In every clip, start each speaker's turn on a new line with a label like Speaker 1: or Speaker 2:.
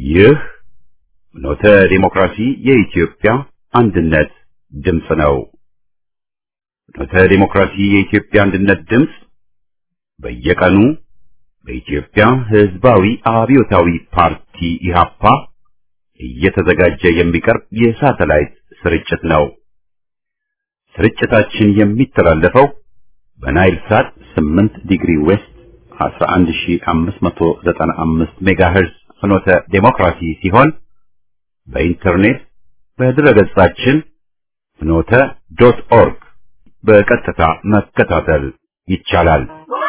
Speaker 1: ይህ ኖተ ዲሞክራሲ የኢትዮጵያ አንድነት ድምፅ ነው። ኖተ ዲሞክራሲ የኢትዮጵያ አንድነት ድምፅ በየቀኑ በኢትዮጵያ ሕዝባዊ አብዮታዊ ፓርቲ ኢህአፓ እየተዘጋጀ የሚቀርብ የሳተላይት ስርጭት ነው። ስርጭታችን የሚተላለፈው በናይል ሳት 8 ዲግሪ ዌስት 11595 ሜጋሄርዝ ፍኖተ ዴሞክራሲ ሲሆን በኢንተርኔት በድረገጻችን ፍኖተ ዶት ኦርግ በቀጥታ መከታተል ይቻላል።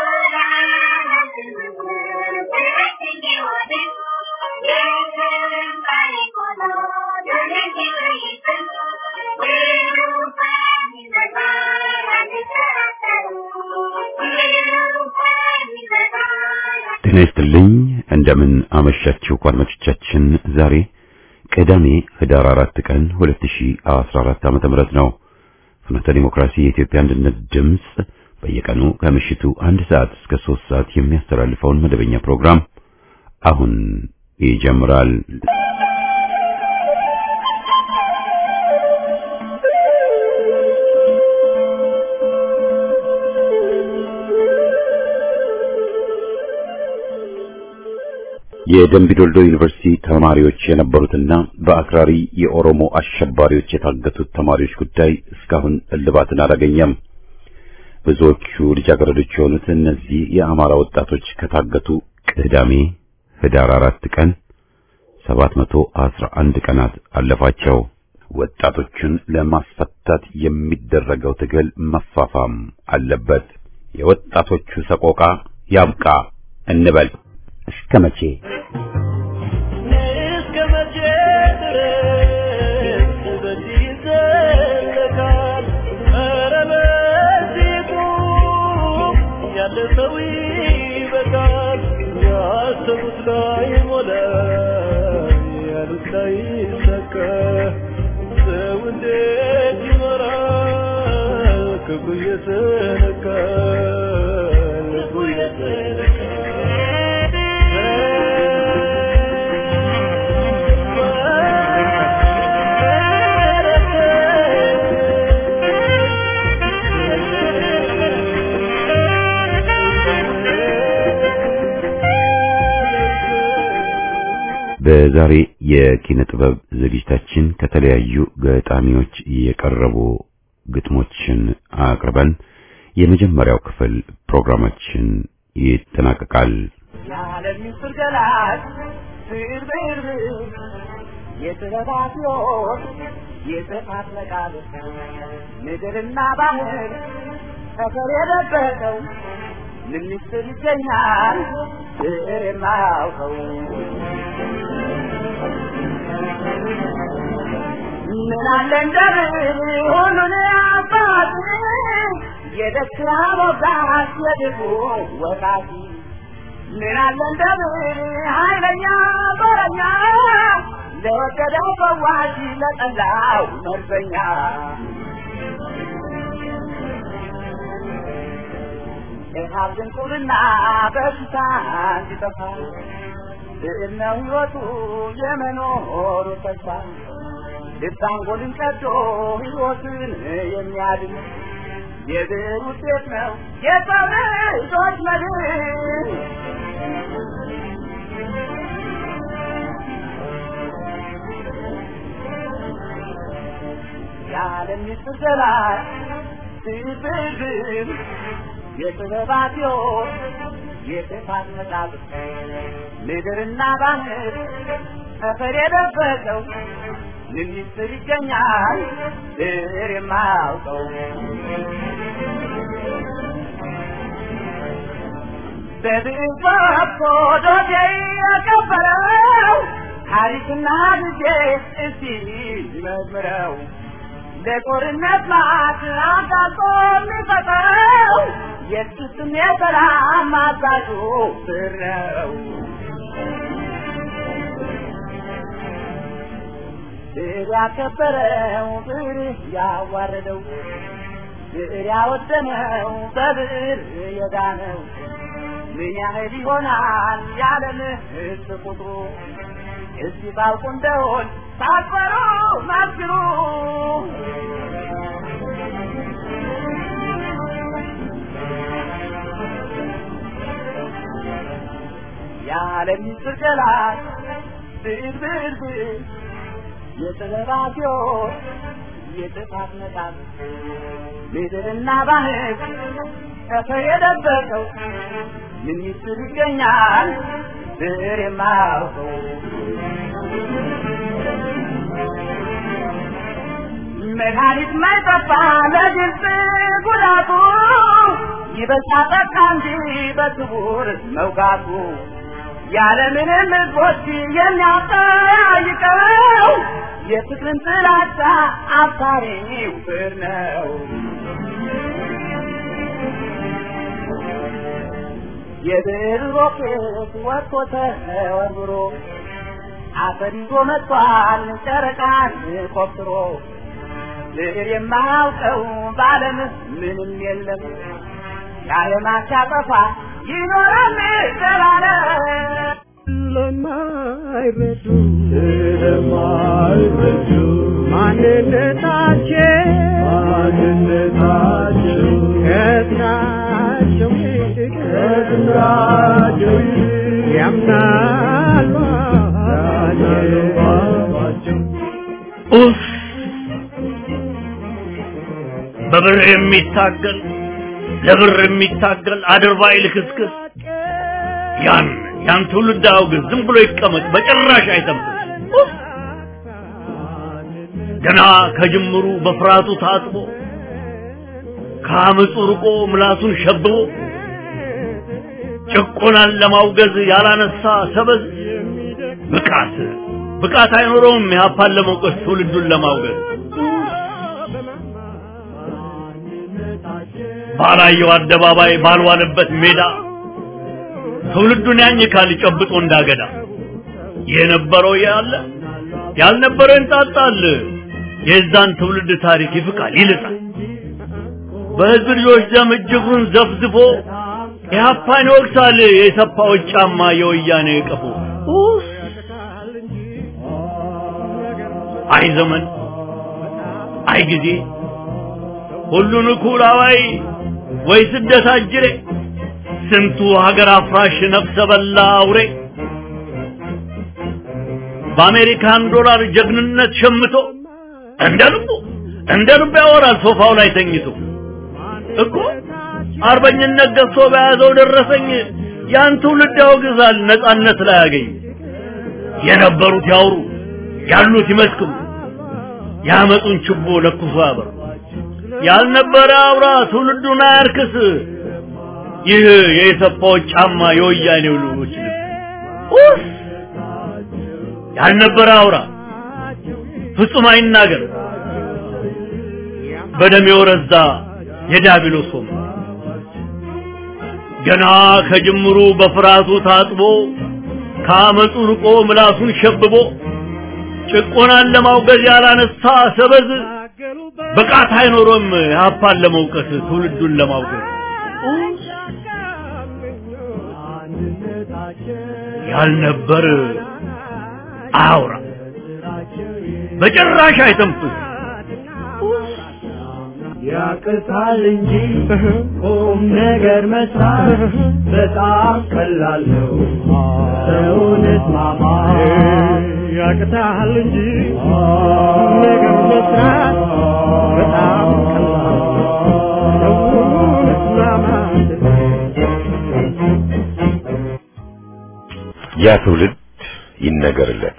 Speaker 1: ጤና ይስጥልኝ። እንደምን አመሻችሁ አድማጮቻችን። ዛሬ ቅዳሜ ህዳር አራት ቀን 2014 ዓመተ ምህረት ነው። ፍኖተ ዲሞክራሲ የኢትዮጵያ አንድነት ድምፅ በየቀኑ ከምሽቱ አንድ ሰዓት እስከ ሶስት ሰዓት የሚያስተላልፈውን መደበኛ ፕሮግራም አሁን ይጀምራል። የደምቢ ዶልዶ ዩኒቨርሲቲ ተማሪዎች የነበሩትና በአክራሪ የኦሮሞ አሸባሪዎች የታገቱት ተማሪዎች ጉዳይ እስካሁን እልባትን አላገኘም። ብዙዎቹ ልጃገረዶች የሆኑት እነዚህ የአማራ ወጣቶች ከታገቱ ቅዳሜ ህዳር አራት ቀን 711 ቀናት አለፋቸው። ወጣቶቹን ለማስፈታት የሚደረገው ትግል መፋፋም አለበት። የወጣቶቹ ሰቆቃ ያብቃ እንበል። እስከ መቼ
Speaker 2: እስከ መቼ ድረስ በዚህ ይዘለቃል? ኧረ በዚህ ቁም፣ ያለ ሰው ይበቃል። ያሰቡት ላይ ሞላ፣ ያሉት ላይ ሰካ። ሰው እንዴት ይኖራል? ክፉ እየተነካ ልቡ
Speaker 1: በዛሬ የኪነ ጥበብ ዝግጅታችን ከተለያዩ ገጣሚዎች የቀረቡ ግጥሞችን አቅርበን የመጀመሪያው ክፍል ፕሮግራማችን ይጠናቀቃል።
Speaker 2: የዓለም ምስጢር ገላጭ ብርብር የጥበባት ሕይወት የጥፋት መቃብር ምድርና ባህር ጠፈር የደበቀው ምን ምስጢር ይገኛል ብዕር የማያውቀው ምን አለ እንደ ብዕር ሁሉን አባት የደስታ ሞጋት የድቡ ወቃቲ ምን አለ እንደ ብዕር ኃይለኛ በረኛ ለወደደው ፈዋሽ ለጠላው መርዘኛ ኢሃብ ድንቁርና በሽታ እንዲጠፋ ብዕር ነው ሕይወቱ የመኖሩ ተስፋ ልብ አንጎልን ቀዶ ሕይወትን የሚያድን የብዕር ውጤት ነው የሰው ልጆች መድን። የዓለም ምስጢር ገላጭ ብዕር የጥበባት ሕይወት የጥፋት መቃብር ምድርና ባህር ጠፈር የደበቀው ምን ምስጢር ይገኛል ብዕር የማያውቀው በብዕር ፈትቶ ዶሴ የከበረው ታሪክና ጊዜ እስቲ መዝምረው ለጦርነት ማት አጋልጦ የሚፈጥረው የጥስም የሰላም አዛዡ ብዕር ነው። ብዕር ያከበረው ብዕር ያዋረደው ብዕር ያወደመው በብዕር የዳነው ምን ያህል ይሆናል የዓለም ሕዝብ ቁጥሩ? እስቲ ታውቁ እንደሆን ሳትፈሩ መስክሩ የዓለም ምስጢር ገላጭ ብልብልብል የጥበባት ሕይወት የጥፋት መቃብ ምድርና ባህር ጠፈር የደበቀው ምን ምስጢር ይገኛል ብር የማያውቀው መድኃኒት ማይጠፋ ለግልጽ ጉዳቱ ይበልጣ ጠቃ እንጂ በስውር መውጋቱ ያለምንም ሕዝቦች የሚያጠያይቀው የፍቅርን ጥላቻ አባሪው ፍር ነው። የብር ሮኬት ወጥቶ ተወርውሮ አፈር ይዞ መጥቷል ጨረቃን ቆፍሮ ብር የማያውቀው በዓለም ምንም የለም የዓለማት ያጠፋ ይኖራል ተባለ
Speaker 3: ስለማይረዱ ስለማይረዱ ማንነታቸው ማንነታቸው ከስራቸው ይልቅ ከስራቸው ይልቅ ያምናሉ አባቸው
Speaker 4: ኡፍ በብር የሚታገል ለብር የሚታገል አድርባይ ልክስክስ ያን ያን ትውልድ አውግዝ፣ ዝም ብሎ ይቀመጥ፣ በጭራሽ አይተንፍስ። ኡፍ! ገና ከጅምሩ በፍርሃቱ ታጥቦ ከአመፁ ርቆ ምላሱን ሸብቦ ጭቆናን ለማውገዝ ያላነሳ ሰበዝ ብቃት ብቃት አይኖረውም ኢህአፓን ለመውቀስ ትውልዱን ለማውገዝ ባላየው አደባባይ ባልዋለበት ሜዳ ትውልዱን ያኝካል ጨብጦ እንዳገዳ የነበረው ያለ ያልነበረው ይንጣጣል የዛን ትውልድ ታሪክ ይፍቃል ይልጣል በህዝብ ልጆች ደም እጅጉን ዘፍዝፎ ኢህአፓን ይወቅሳል የሰፋዎች ጫማ የወያኔ ቀፎ ኡፍ! አይ ዘመን አይ ጊዜ ሁሉን እኩል አዋይ ወይ ስደት አጅሬ ስንቱ ሀገር አፍራሽ ነፍሰ በላ አውሬ በአሜሪካን ዶላር ጀግንነት ሸምቶ እንደ ልቡ እንደ ልቡ ያወራል ሶፋው ላይ ተኝቶ እኮ አርበኝነት ገዝቶ በያዘው ደረሰኝ ያን ትውልድ ያወግዛል ነጻነት ላይ ያገኝ የነበሩት ያውሩ ያሉት ይመስክሩ ያመጡን ችቦ ለኩሶ ያበሩ ያልነበረ አውራ ትውልዱን አያርክስ ይህ የኢሰፓዎች ጫማ የወያኔው ልጆች ልብስ ኡፍ! ያልነበረ አውራ ፍጹም አይናገር በደም የወረዛ የዲያብሎስ ወም ገና ከጅምሩ በፍርሃቱ ታጥቦ ከአመፁ ርቆ ምላሱን ሸብቦ ጭቆናን ለማውገዝ ያላነሳ ሰበዝ ብቃት አይኖሮም ኢህአፓን ለመውቀስ ትውልዱን ለማውገዝ ያልነበር አውራ በጭራሽ አይተንፍስ
Speaker 3: ያቅታል እንጂ ቁም ነገር መስራት በጣም ቀላል ነው። ሰውን እስማማ ያቅታል እንጂ ቁም ነገር መስራት በጣም ቀላል ነው። ሰውን እስማማት
Speaker 1: ያ ትውልድ ይነገርለት።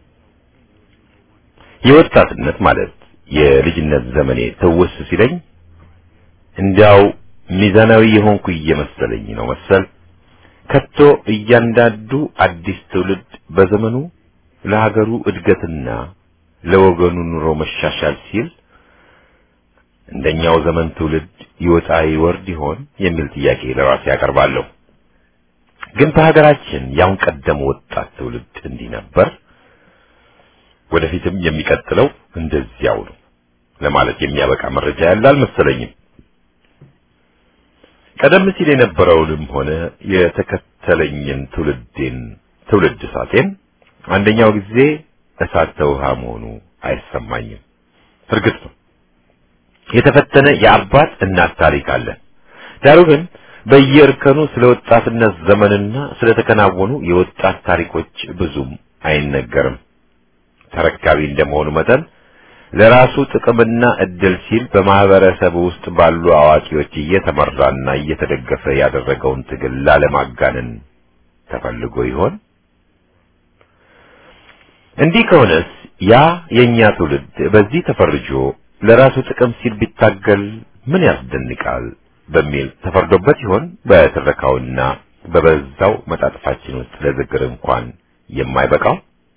Speaker 1: የወጣትነት ማለት የልጅነት ዘመኔ ትውስ ሲለኝ እንዲያው ሚዛናዊ የሆንኩ እየመሰለኝ ነው መሰል። ከቶ እያንዳንዱ አዲስ ትውልድ በዘመኑ ለሀገሩ እድገትና ለወገኑ ኑሮ መሻሻል ሲል እንደኛው ዘመን ትውልድ ይወጣ ይወርድ ይሆን የሚል ጥያቄ ለራሴ ያቀርባለሁ። ግን በሀገራችን ያሁን ቀደም ወጣት ትውልድ እንዲህ ነበር፣ ወደፊትም የሚቀጥለው እንደዚያው ነው ለማለት የሚያበቃ መረጃ ያለ አልመሰለኝም። ቀደም ሲል የነበረውንም ሆነ የተከተለኝን ትውልዴን ትውልድ ሳቴን
Speaker 5: አንደኛው ጊዜ እሳት ተውሃ መሆኑ አይሰማኝም። እርግጥ ነው የተፈተነ የአባት እናት ታሪክ አለን። ዳሩ ግን በየእርከኑ ስለ ወጣትነት ዘመንና ስለ ተከናወኑ የወጣት ታሪኮች ብዙም አይነገርም። ተረካቢ እንደመሆኑ መጠን ለራሱ ጥቅምና እድል ሲል በማህበረሰብ ውስጥ ባሉ አዋቂዎች እየተመራና እየተደገፈ ያደረገውን ትግል ላለማጋነን ተፈልጎ ይሆን? እንዲህ ከሆነስ ያ የኛ ትውልድ በዚህ ተፈርጆ ለራሱ ጥቅም ሲል ቢታገል ምን ያስደንቃል በሚል ተፈርዶበት ይሆን? በትረካውና በበዛው መጣጥፋችን ውስጥ ለዝግር እንኳን የማይበቃው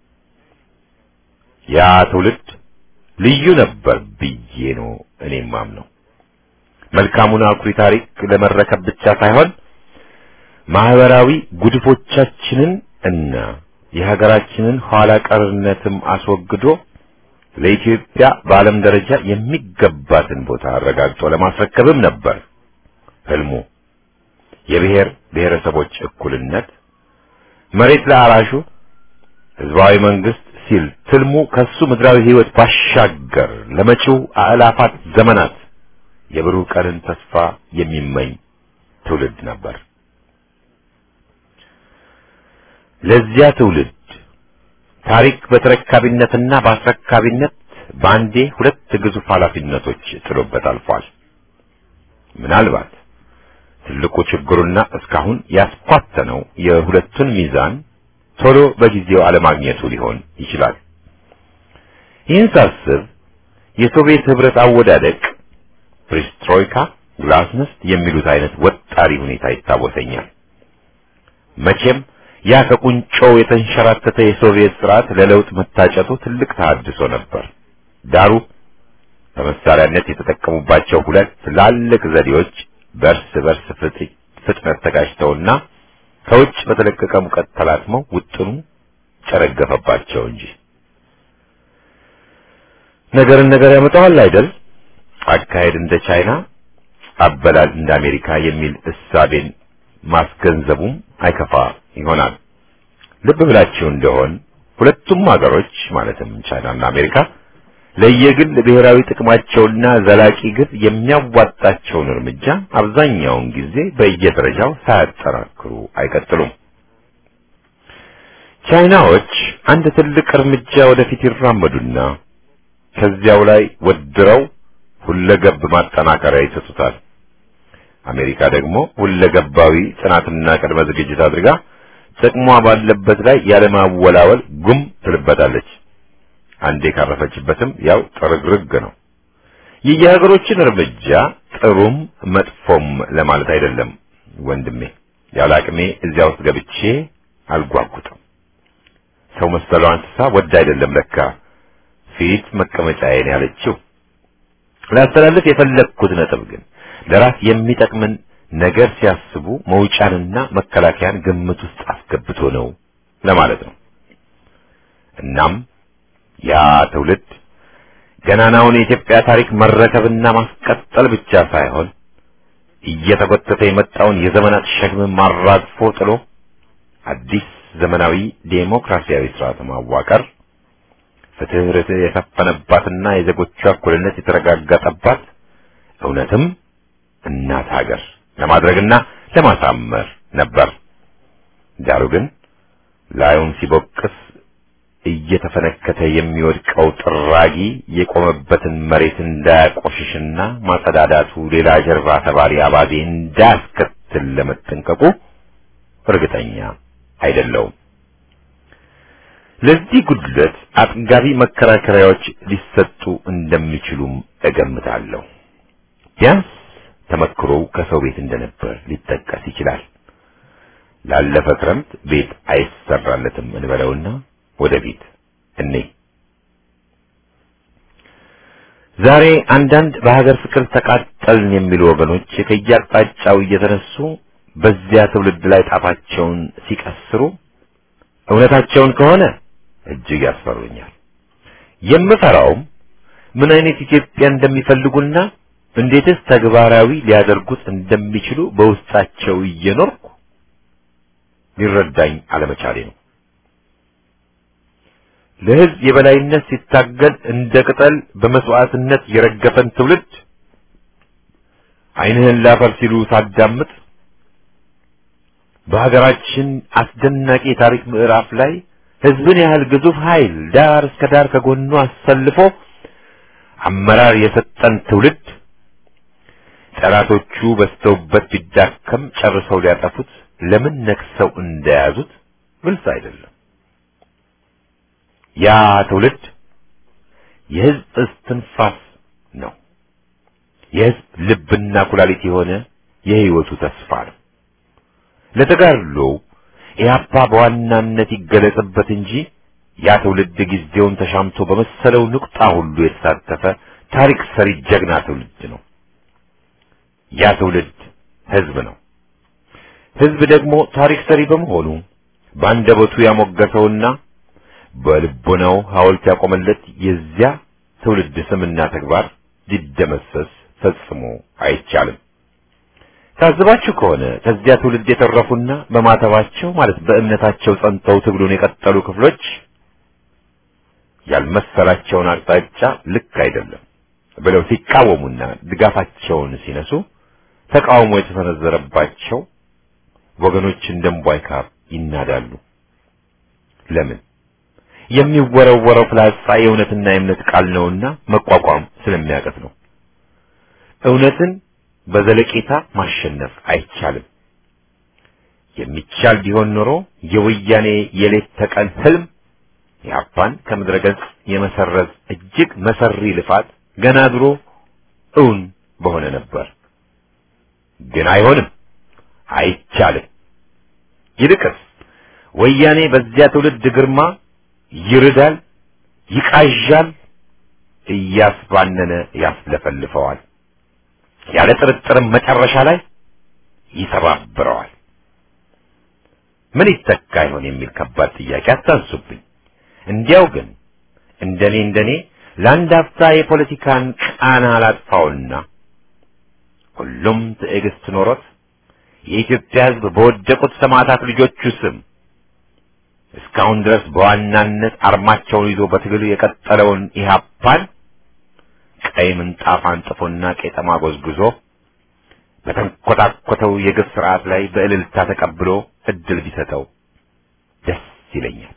Speaker 5: ያ ትውልድ ልዩ ነበር ብዬ ነው እኔ ማምነው። መልካሙን አኩሪ ታሪክ ለመረከብ ብቻ ሳይሆን ማህበራዊ ጉድፎቻችንን እና የሀገራችንን ኋላ ቀርነትም አስወግዶ ለኢትዮጵያ በዓለም ደረጃ የሚገባትን ቦታ አረጋግጦ ለማስረከብም ነበር ህልሙ። የብሔር ብሔረሰቦች እኩልነት፣ መሬት ለአራሹ፣ ህዝባዊ መንግስት ሲል ትልሙ ከሱ ምድራዊ ህይወት ባሻገር ለመጪው አእላፋት ዘመናት የብሩህ ቀንን ተስፋ የሚመኝ ትውልድ ነበር። ለዚያ ትውልድ ታሪክ በተረካቢነትና በአስረካቢነት በአንዴ ሁለት ግዙፍ ኃላፊነቶች ጥሎበት አልፏል። ምናልባት ትልቁ ችግሩና እስካሁን ያስኳተነው የሁለቱን ሚዛን ቶሎ በጊዜው አለማግኘቱ ሊሆን ይችላል። ይህን ሳስብ የሶቪየት ህብረት አወዳደቅ ፕሪስትሮይካ፣ ግላስnost የሚሉት አይነት ወጣሪ ሁኔታ ይታወሰኛል። መቼም ያ ከቁንጮው የተንሸራተተ የሶቪየት ስርዓት ለለውጥ መታጨቱ ትልቅ ተሐድሶ ነበር። ዳሩ በመሳሪያነት የተጠቀሙባቸው ሁለት ትላልቅ ዘዴዎች በእርስ በርስ ፍጥነት ተጋጭተውና ከውጭ በተለቀቀ ሙቀት ተላትመው ውጥኑ ጨረገፈባቸው እንጂ ነገርን ነገር ያመጣዋል አይደል? አካሄድ እንደ ቻይና፣ አበላል እንደ አሜሪካ የሚል እሳቤን ማስገንዘቡም አይከፋ ይሆናል። ልብ ብላችሁ እንደሆን ሁለቱም ሀገሮች ማለትም ቻይናና አሜሪካ ለየግል ብሔራዊ ጥቅማቸውና ዘላቂ ግብ የሚያዋጣቸውን እርምጃ አብዛኛውን ጊዜ በየደረጃው ሳያጠናክሩ አይቀጥሉም። ቻይናዎች አንድ ትልቅ እርምጃ ወደፊት ይራመዱና ከዚያው ላይ ወድረው ሁለገብ ማጠናከሪያ ይሰጡታል። አሜሪካ ደግሞ ሁለገባዊ ጥናትና ቅድመ ዝግጅት አድርጋ ጥቅሟ ባለበት ላይ ያለማወላወል ጉም ትልበታለች። አንዴ ካረፈችበትም ያው ጥርግርግ ነው። የየሀገሮችን እርምጃ ጥሩም መጥፎም ለማለት አይደለም ወንድሜ። ያለ አቅሜ እዚያ ውስጥ ገብቼ አልጓጉጥም። ሰው መሰለው እንስሳ ወድ አይደለም ለካ ፊት መቀመጫዬን ያለችው። ላስተላልፍ የፈለግኩት ነጥብ ግን ለራስ የሚጠቅምን ነገር ሲያስቡ መውጫንና መከላከያን ግምት ውስጥ አስገብቶ ነው ለማለት ነው። እናም ያ ትውልድ ገናናውን የኢትዮጵያ ታሪክ መረከብና ማስቀጠል ብቻ ሳይሆን እየተጎተተ የመጣውን የዘመናት ሸክም ማራግፎ ጥሎ አዲስ ዘመናዊ ዴሞክራሲያዊ ስርዓት ማዋቀር፣ ፍትህ፣ ርትዕ የሰፈነባትና የዜጎቿ እኩልነት የተረጋገጠባት እውነትም እናት ሀገር ለማድረግና ለማሳመር ነበር። ዳሩ ግን ላዩን ሲቦቅስ እየተፈነከተ የሚወድቀው ጥራጊ የቆመበትን መሬት እንዳያቆሽሽና ማጸዳዳቱ ሌላ ጀርባ ተባሪ አባዜ እንዳያስከትል ለመጠንቀቁ እርግጠኛ አይደለውም። ለዚህ ጉድለት አጥጋቢ መከራከሪያዎች ሊሰጡ እንደሚችሉም እገምታለሁ። ቢያንስ ተመክሮው ከሰው ቤት እንደነበር ሊጠቀስ ይችላል። ላለፈ ክረምት ቤት አይሰራለትም እንበለውና ወደ ቤት እኔ ዛሬ አንዳንድ በሀገር ፍቅር ተቃጠልን የሚሉ ወገኖች ከየአቅጣጫው እየተነሱ በዚያ ትውልድ ላይ ጣፋቸውን ሲቀስሩ እውነታቸውን ከሆነ እጅግ ያስፈሩኛል። የምፈራውም ምን አይነት ኢትዮጵያ እንደሚፈልጉና እንዴትስ ተግባራዊ ሊያደርጉት እንደሚችሉ በውስጣቸው እየኖርኩ ሊረዳኝ አለመቻሌ ነው። ለሕዝብ የበላይነት ሲታገል እንደ ቅጠል በመስዋዕትነት የረገፈን ትውልድ ዓይንህን ላፈር ሲሉ ሳዳምጥ በሀገራችን አስደናቂ የታሪክ ምዕራፍ ላይ ሕዝብን ያህል ግዙፍ ኃይል ዳር እስከ ዳር ከጎኑ አሰልፎ አመራር የሰጠን ትውልድ ጠላቶቹ በስተውበት ቢዳከም ጨርሰው ሊያጠፉት ለምን ነክሰው እንደያዙት ግልጽ አይደለም። ያ ትውልድ የሕዝብ እስትንፋስ ነው። የሕዝብ ልብና ኩላሊት የሆነ የሕይወቱ ተስፋ ነው። ለተጋድሎ ኢህአፓ በዋናነት ይገለጽበት እንጂ ያ ትውልድ ጊዜውን ተሻምቶ በመሰለው ንቁጣ ሁሉ የተሳተፈ ታሪክ ሰሪ ጀግና ትውልድ ነው። ያ ትውልድ ሕዝብ ነው። ሕዝብ ደግሞ ታሪክ ሰሪ በመሆኑ በአንደበቱ ያሞገሰውና በልቦናው ሐውልት ያቆመለት የዚያ ትውልድ ስምና ተግባር ሊደመሰስ ፈጽሞ አይቻልም። ታዝባችሁ ከሆነ ከዚያ ትውልድ የተረፉና በማተባቸው ማለት በእምነታቸው ጸንተው ትግሉን የቀጠሉ ክፍሎች ያልመሰላቸውን አቅጣጫ ልክ አይደለም ብለው ሲቃወሙና ድጋፋቸውን ሲነሱ ተቃውሞ የተሰነዘረባቸው ወገኖች እንደ እምቧይ ካብ ይናዳሉ። ለምን? የሚወረወረው ፍላጻ የእውነትና የእምነት ቃል ነውና መቋቋም ስለሚያቀት ነው። እውነትን በዘለቄታ ማሸነፍ አይቻልም። የሚቻል ቢሆን ኖሮ የወያኔ የሌት ተቀን ህልም የአፓን ከምድረ ገጽ የመሰረዝ እጅግ መሰሪ ልፋት ገና ድሮ እውን በሆነ ነበር። ግን አይሆንም፣ አይቻልም። ይልቅስ ወያኔ በዚያ ትውልድ ግርማ ይርዳል፣ ይቃዣል፣ እያስባነነ ያስለፈልፈዋል። ያለ ጥርጥርም መጨረሻ ላይ ይሰባብረዋል። ምን ይተካ ይሆን የሚል ከባድ ጥያቄ አታንሱብኝ። እንዲያው ግን እንደኔ እንደኔ ለአንድ አፍታ የፖለቲካን ቃና አላጥፋውና ሁሉም ትዕግስት ኖሮት የኢትዮጵያ ሕዝብ በወደቁት ሰማዕታት ልጆቹ ስም እስካሁን ድረስ በዋናነት አርማቸውን ይዞ በትግሉ የቀጠለውን ኢህአፓን ቀይ ምንጣፍ አንጥፎና ቄጠማ ጎዝጉዞ በተንኮታኮተው የግፍ ስርዓት ላይ በእልልታ ተቀብሎ እድል ቢሰጠው ደስ ይለኛል።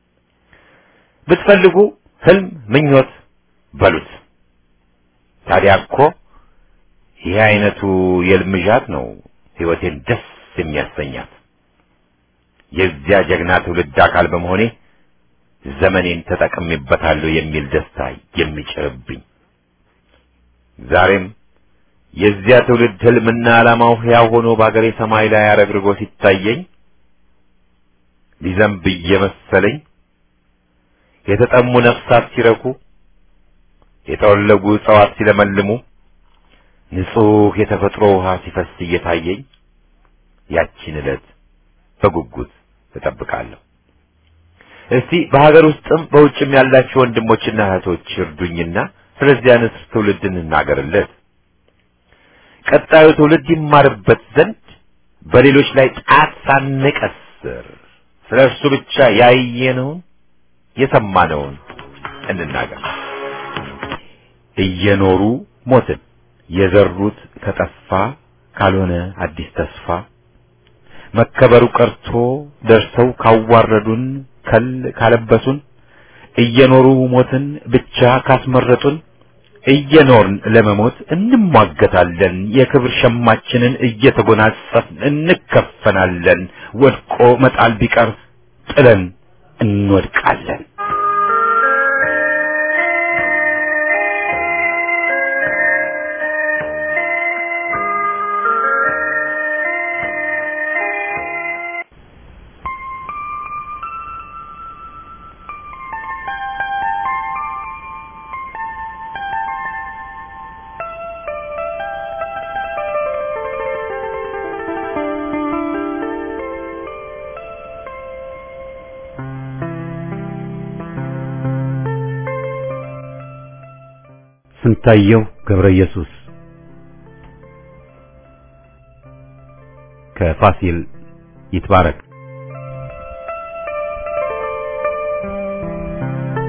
Speaker 5: ብትፈልጉ ህልም፣ ምኞት በሉት። ታዲያ እኮ ይህ አይነቱ የልምዣት ነው ህይወቴን ደስ የሚያሰኛት። የዚያ ጀግና ትውልድ አካል በመሆኔ ዘመኔን ተጠቅሜበታለሁ የሚል ደስታ የሚጭርብኝ ዛሬም የዚያ ትውልድ ህልምና ዓላማው ሕያው ሆኖ በአገሬ ሰማይ ላይ አረግርጎ ሲታየኝ ሊዘንብ እየመሰለኝ የተጠሙ ነፍሳት ሲረኩ፣ የተወለጉ እጽዋት ሲለመልሙ፣ ንጹሕ የተፈጥሮ ውሃ ሲፈስ እየታየኝ ያቺን ዕለት በጉጉት እጠብቃለሁ። እስቲ በሀገር ውስጥም በውጭም ያላችሁ ወንድሞችና እህቶች እርዱኝና ስለዚያ ንስር ትውልድ እንናገርለት። ቀጣዩ ትውልድ ይማርበት ዘንድ በሌሎች ላይ ጣት ሳንቀስር ስለ እርሱ ብቻ ያየነውን የሰማነውን እንናገር። እየኖሩ ሞትን የዘሩት ከጠፋ ካልሆነ አዲስ ተስፋ መከበሩ ቀርቶ ደርሰው ካዋረዱን ከል ካለበሱን እየኖሩ ሞትን ብቻ ካስመረጡን እየኖርን ለመሞት እንሟገታለን። የክብር ሸማችንን እየተጎናጸፍን እንከፈናለን። ወድቆ መጣል ቢቀር ጥለን እንወድቃለን።
Speaker 1: ስንታየው ገብረ ኢየሱስ ከፋሲል ይትባረክ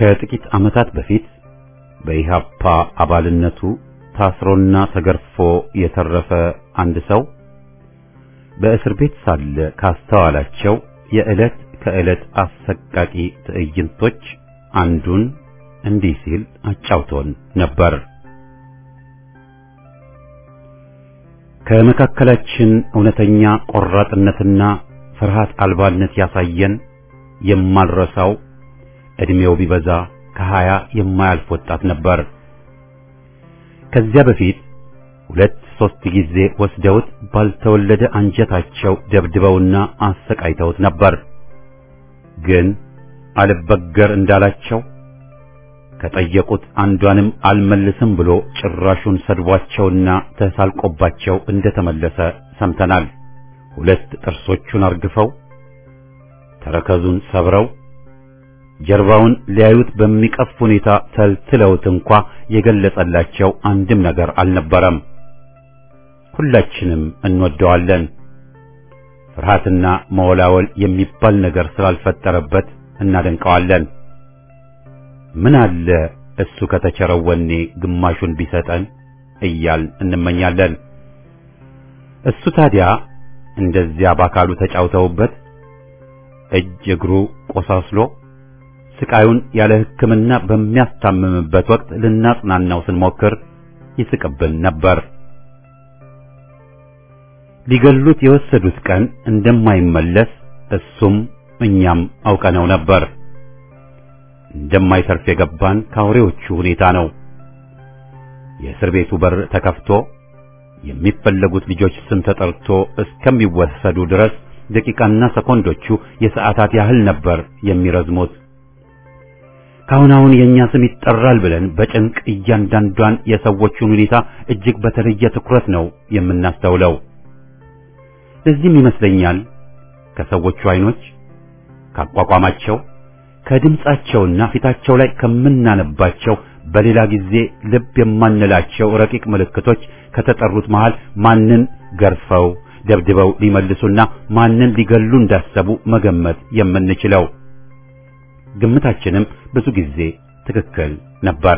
Speaker 1: ከጥቂት ዓመታት በፊት በኢሃፓ አባልነቱ ታስሮና ተገርፎ የተረፈ አንድ ሰው በእስር ቤት ሳለ ካስተዋላቸው የዕለት ከዕለት አሰቃቂ ትዕይንቶች አንዱን እንዲህ ሲል አጫውቶን ነበር። ከመካከላችን እውነተኛ ቆራጥነትና ፍርሃት አልባነት ያሳየን የማልረሳው ዕድሜው ቢበዛ ከሀያ የማያልፍ ወጣት ነበር። ከዚያ በፊት ሁለት ሶስት ጊዜ ወስደውት ባልተወለደ አንጀታቸው ደብድበውና አሰቃይተውት ነበር። ግን አልበገር እንዳላቸው ከጠየቁት አንዷንም አልመልስም ብሎ ጭራሹን ሰድቧቸውና ተሳልቆባቸው እንደተመለሰ ሰምተናል። ሁለት ጥርሶቹን አርግፈው ተረከዙን ሰብረው ጀርባውን ሊያዩት በሚቀፍ ሁኔታ ተልትለውት እንኳ የገለጸላቸው አንድም ነገር አልነበረም። ሁላችንም እንወደዋለን። ፍርሃትና መወላወል የሚባል ነገር ስላልፈጠረበት እናደንቀዋለን። ምን አለ እሱ ከተቸረው ወኔ ግማሹን ቢሰጠን እያል እንመኛለን። እሱ ታዲያ እንደዚያ በአካሉ ተጫውተውበት እጅ እግሩ ቆሳስሎ ስቃዩን ያለ ሕክምና በሚያስታምምበት ወቅት ልናጽናናው ስንሞክር ይስቅብን ነበር። ሊገሉት የወሰዱት ቀን እንደማይመለስ እሱም እኛም አውቀነው ነበር። እንደማይተርፍ የገባን ከአውሬዎቹ ሁኔታ ነው። የእስር ቤቱ በር ተከፍቶ የሚፈለጉት ልጆች ስም ተጠርቶ እስከሚወሰዱ ድረስ ደቂቃና ሰኮንዶቹ የሰዓታት ያህል ነበር የሚረዝሙት። ካሁን አሁን የእኛ ስም ይጠራል ብለን በጭንቅ እያንዳንዷን የሰዎቹን ሁኔታ እጅግ በተለየ ትኩረት ነው የምናስተውለው። ለዚህም ይመስለኛል ከሰዎቹ አይኖች፣ ካቋቋማቸው፣ ከድምጻቸውና ፊታቸው ላይ ከምናነባቸው በሌላ ጊዜ ልብ የማንላቸው ረቂቅ ምልክቶች ከተጠሩት መሃል ማንን ገርፈው ደብድበው ሊመልሱና ማንን ሊገሉ እንዳሰቡ መገመት የምንችለው። ግምታችንም ብዙ ጊዜ ትክክል ነበር።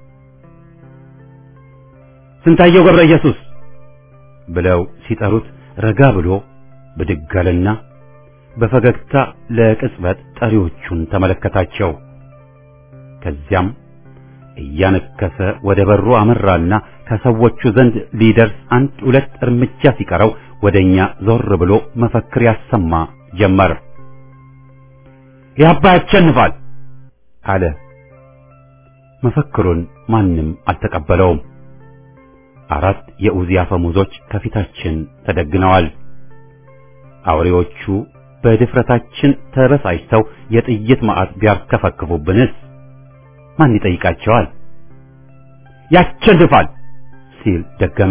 Speaker 1: ስንታየው ገብረ ኢየሱስ ብለው ሲጠሩት ረጋ ብሎ ብድግ አለና በፈገግታ ለቅጽበት ጠሪዎቹን ተመለከታቸው። ከዚያም እያነከሰ ወደ በሩ አመራና ከሰዎቹ ዘንድ ሊደርስ አንድ ሁለት እርምጃ ሲቀረው ወደኛ ዞር ብሎ መፈክር ያሰማ ጀመር። ያባ ያሸንፋል አለ። መፈክሩን ማንም አልተቀበለውም። አራት የኡዚ አፈሙዞች ከፊታችን ተደግነዋል። አውሬዎቹ በድፍረታችን ተበሳጭተው የጥይት ማዕት ቢያርከፈክፉብንስ ማን ይጠይቃቸዋል? ያሸንፋል ሲል ደገመ።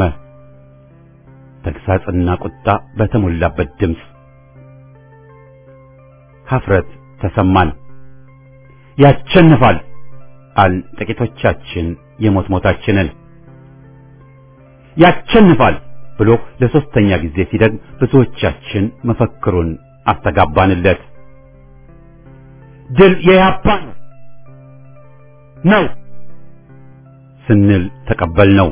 Speaker 1: ተግሳጽና ቁጣ በተሞላበት ድምፅ ሀፍረት ተሰማን። ያሸንፋል አል ጥቂቶቻችን የሞት ሞታችንን ያሸንፋል ብሎ ለሶስተኛ ጊዜ ሲደግም ብዙዎቻችን መፈክሩን አስተጋባንለት። ድል የያፓ ነው ስንል ተቀበልነው።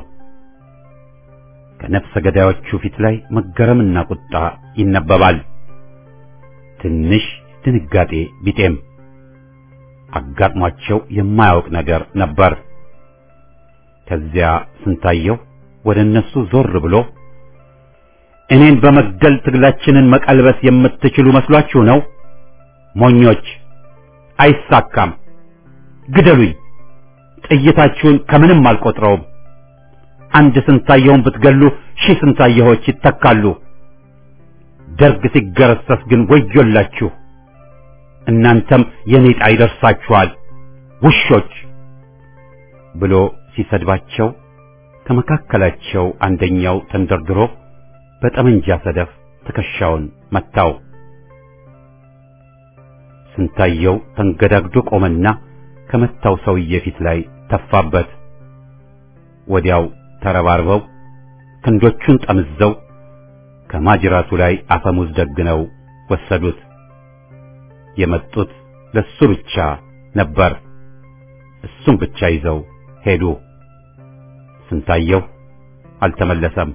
Speaker 1: ከነፍሰ ገዳዮቹ ፊት ላይ መገረምና ቁጣ ይነበባል። ትንሽ ድንጋጤ ቢጤም አጋጥሟቸው የማያውቅ ነገር ነበር። ከዚያ ስንታየው ወደ እነሱ ዞር ብሎ እኔን በመግደል ትግላችንን መቀልበስ የምትችሉ መስሏችሁ ነው? ሞኞች! አይሳካም። ግደሉኝ። ጥይታችሁን ከምንም አልቆጥረውም። አንድ ስንታየውን ብትገሉ ሺህ ስንታየዎች ይተካሉ። ደርግ ሲገረሰስ ግን ወዮላችሁ። እናንተም የኔ ዕጣ ይደርሳችኋል ውሾች ብሎ ሲሰድባቸው ከመካከላቸው አንደኛው ተንደርድሮ በጠመንጃ ሰደፍ ትከሻውን መታው። ስንታየው ተንገዳግዶ ቆመና ከመታው ሰውዬ ፊት ላይ ተፋበት። ወዲያው ተረባርበው ክንዶቹን ጠምዘው ከማጅራቱ ላይ አፈሙዝ ደግነው ወሰዱት። የመጡት ለሱ ብቻ ነበር። እሱም ብቻ ይዘው ሄዱ። ስንታየው አልተመለሰም።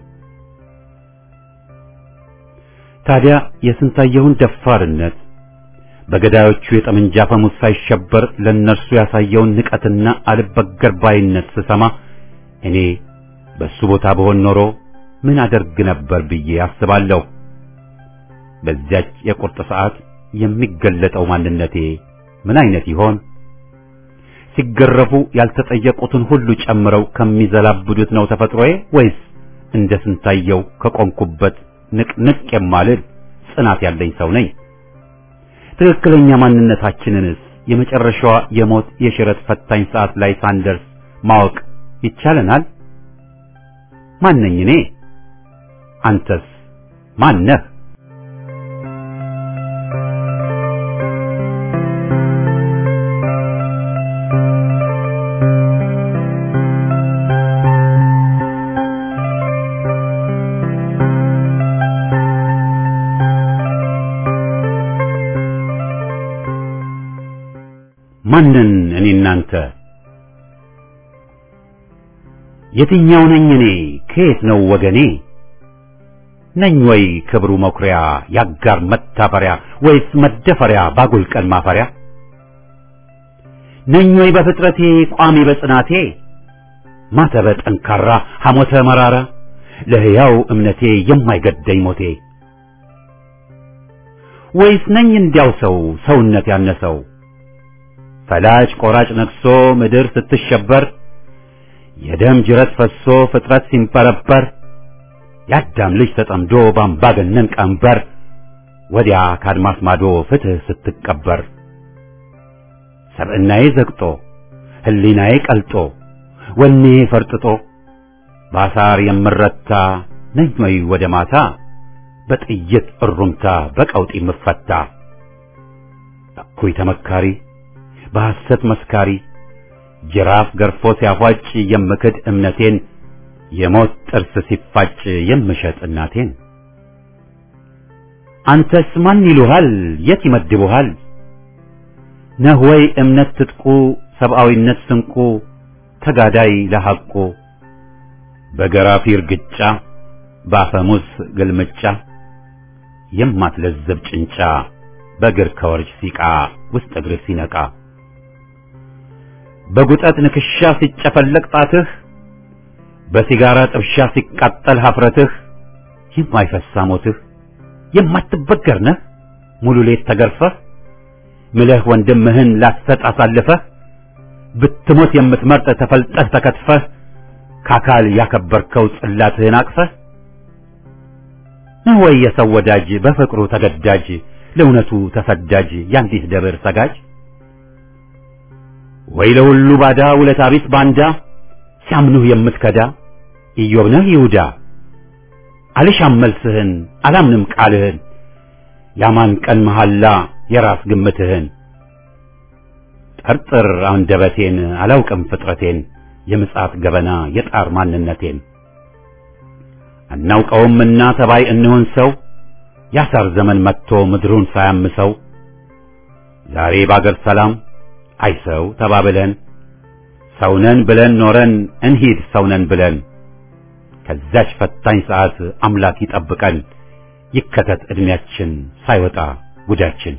Speaker 1: ታዲያ የስንታየውን ደፋርነት በገዳዮቹ የጠመንጃ ፈሙዝ ሳይሸበር ለእነርሱ ያሳየውን ንቀትና አልበገር ባይነት ስሰማ እኔ በሱ ቦታ በሆን ኖሮ ምን አደርግ ነበር ብዬ አስባለሁ። በዚያች የቁርጥ ሰዓት የሚገለጠው ማንነቴ ምን አይነት ይሆን? ሲገረፉ ያልተጠየቁትን ሁሉ ጨምረው ከሚዘላብዱት ነው ተፈጥሮዬ ወይስ እንደ ስንታየው ከቆምኩበት ንቅንቅ የማልል ጽናት ያለኝ ሰው ነኝ? ትክክለኛ ማንነታችንንስ የመጨረሻዋ የሞት የሽረት ፈታኝ ሰዓት ላይ ሳንደርስ ማወቅ ይቻለናል? ማነኝ እኔ? አንተስ ማነህ? ማንን እኔ እናንተ የትኛው ነኝ እኔ ከየት ነው ወገኔ ነኝ ወይ ክብሩ መኩሪያ ያጋር መታፈሪያ ወይስ መደፈሪያ ባጉል ቀን ማፈሪያ ነኝ ወይ በፍጥረቴ ቋሚ በጽናቴ ማተበ ጠንካራ ሐሞተ መራራ ለሕያው እምነቴ የማይገደኝ ሞቴ ወይስ ነኝ እንዲያው ሰው ሰውነት ያነሰው ፈላጭ ቆራጭ ነግሶ ምድር ስትሸበር የደም ጅረት ፈሶ ፍጥረት ሲንበረበር የአዳም ልጅ ተጠምዶ ባምባገነን ቀንበር ወዲያ ካድማስ ማዶ ፍትህ ስትቀበር ሰብዕናዬ ዘግጦ ሕሊናዬ ቀልጦ ወኔ ፈርጥጦ ባሳር የምረታ ነኝ ወይ ወደ ማታ በጥይት እሩምታ በቀውጢ ምፈታ እኩይ ተመካሪ በሐሰት መስካሪ ጅራፍ ገርፎ ሲያፏጭ የምክድ እምነቴን የሞት ጥርስ ሲፋጭ የምሸጥ እናቴን አንተስ ማን ይሉሃል የት ይመድቡሃል ነህ ወይ እምነት ትጥቁ ሰብአዊነት ስንቁ ተጋዳይ ለሐቁ በገራፊ እርግጫ በአፈሙዝ ግልምጫ የማትለዘብ ጭንጫ በእግር ከወርች ሲቃ ውስጥ እግርህ ሲነቃ በጉጠት ንክሻ ሲጨፈለቅ ጣትህ በሲጋራ ጥብሻ ሲቃጠል ሀፍረትህ የማይፈሳ ሞትህ የማትበገር ነህ ሙሉ ሌት ተገርፈህ ምለህ ወንድምህን ላትሰጥ አሳልፈህ ብትሞት የምትመርጥ ተፈልጠህ ተከትፈህ ከአካል ያከበርከው ጽላትህን አቅፈህ ነህ ወይ የሰው ወዳጅ በፍቅሩ ተገዳጅ ለእውነቱ ተሰዳጅ የአንዲት ደብር ሰጋጅ ወይ ለሁሉ ባዳ ውለታ ቢስ ባንዳ ሲያምኑህ የምትከዳ ኢዮብ ነህ ይሁዳ አልሻም መልስህን አላምንም ቃልህን ያማን ቀን መሐላ የራስ ግምትህን ጠርጥር አንደበቴን አላውቅም ፍጥረቴን የምጽአት ገበና የጣር ማንነቴን አናውቀውምና ተባይ እንሆን ሰው ያሳር ዘመን መጥቶ ምድሩን ሳያምሰው ዛሬ ባገር ሰላም አይ ሰው ተባብለን ሰውነን ብለን ኖረን እንሂድ ሰውነን ብለን ከዛች ፈታኝ ሰዓት አምላክ ይጠብቀን ይከተት ዕድሜያችን ሳይወጣ ጉዳችን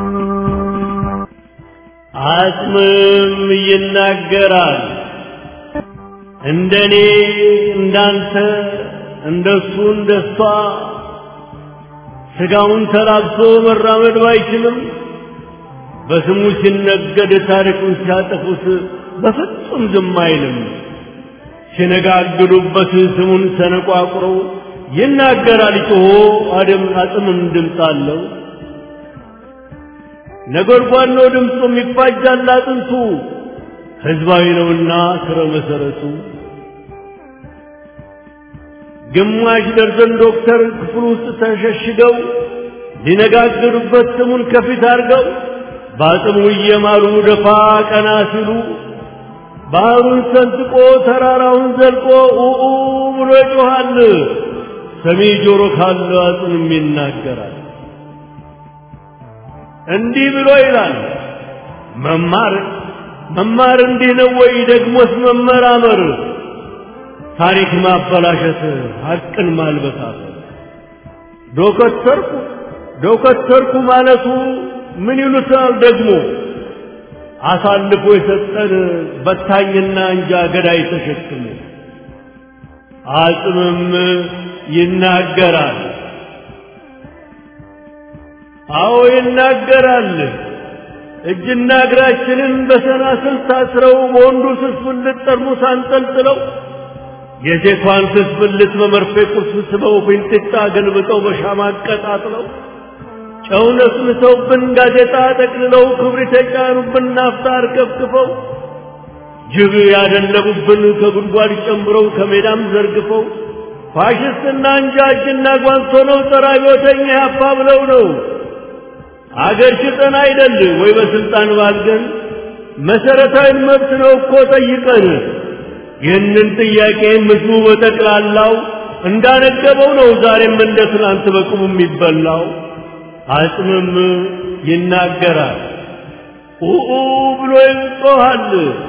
Speaker 4: አጽምም ይናገራል። እንደኔ እንዳንተ እንደሱ እንደሷ ስጋውን ተላብሶ መራመድ ባይችልም በስሙ ሲነገድ ታሪኩን ሲያጠፉት በፍጹም ዝም አይልም። ሲነጋግዱበት ስሙን ሰነቋቁረው ይናገራል ጮሆ አደም አጽምም ድምፅ አለው። ነጎድጓድ ነው ድምፁም ይፋጃል አጥንቱ ህዝባዊ ነውና ስረ መሰረቱ ግማሽ ደርዘን ዶክተር ክፍል ውስጥ ተሸሽገው ሊነጋገሩበት ስሙን ከፊት አድርገው በአጽሙ እየማሉ ደፋ ቀና ሲሉ ባህሩን ሰንጥቆ ተራራውን ዘልቆ ኡኡ ብሎ ይጮኻል። ሰሚ ጆሮ ካለ አጽምም ይናገራል። እንዲህ ብሎ ይላል መማር መማር እንዲህ ነው ወይ? ደግሞስ መመራመር ታሪክ ማበላሸት ሐቅን ማልበሳት ዶከተርኩ ዶከተርኩ ማለቱ ምን ይሉታል ደግሞ አሳልፎ የሰጠን በታኝና እንጃ ገዳይ ተሸክሞ አጽምም ይናገራል። አዎ ይናገራል። እጅና እግራችንን በሰናስል ታስረው በወንዱ ስስብልት ጠርሙስ አንጠልጥለው የሴቷን ስስብልት በመርፌ ቁርስ ስበው ፊንጢጣ ገልብጠው በሻማ አቀጣጥለው ጨው ነስንሰውብን ጋዜጣ ጠቅልለው ክብሪት የጫኑብን ናፍጣ አርከፍክፈው ጅብ ያደለቡብን ከጉድጓድ ጨምረው ከሜዳም ዘርግፈው ፋሽስትና እንጃ እጅና ጓንቶ ነው ጸረ አብዮተኛ ያፋ ብለው ነው አገር ሽጠን አይደል ወይ በስልጣን ባልገን መሰረታዊ መብት ነው እኮ ጠይቀን ይህንን ጥያቄ ምስሉ በጠቅላላው እንዳነገበው ነው ዛሬም እንደ ትናንት በቁሙ የሚበላው አጽምም ይናገራል ኡኡ ብሎ ይጮኻል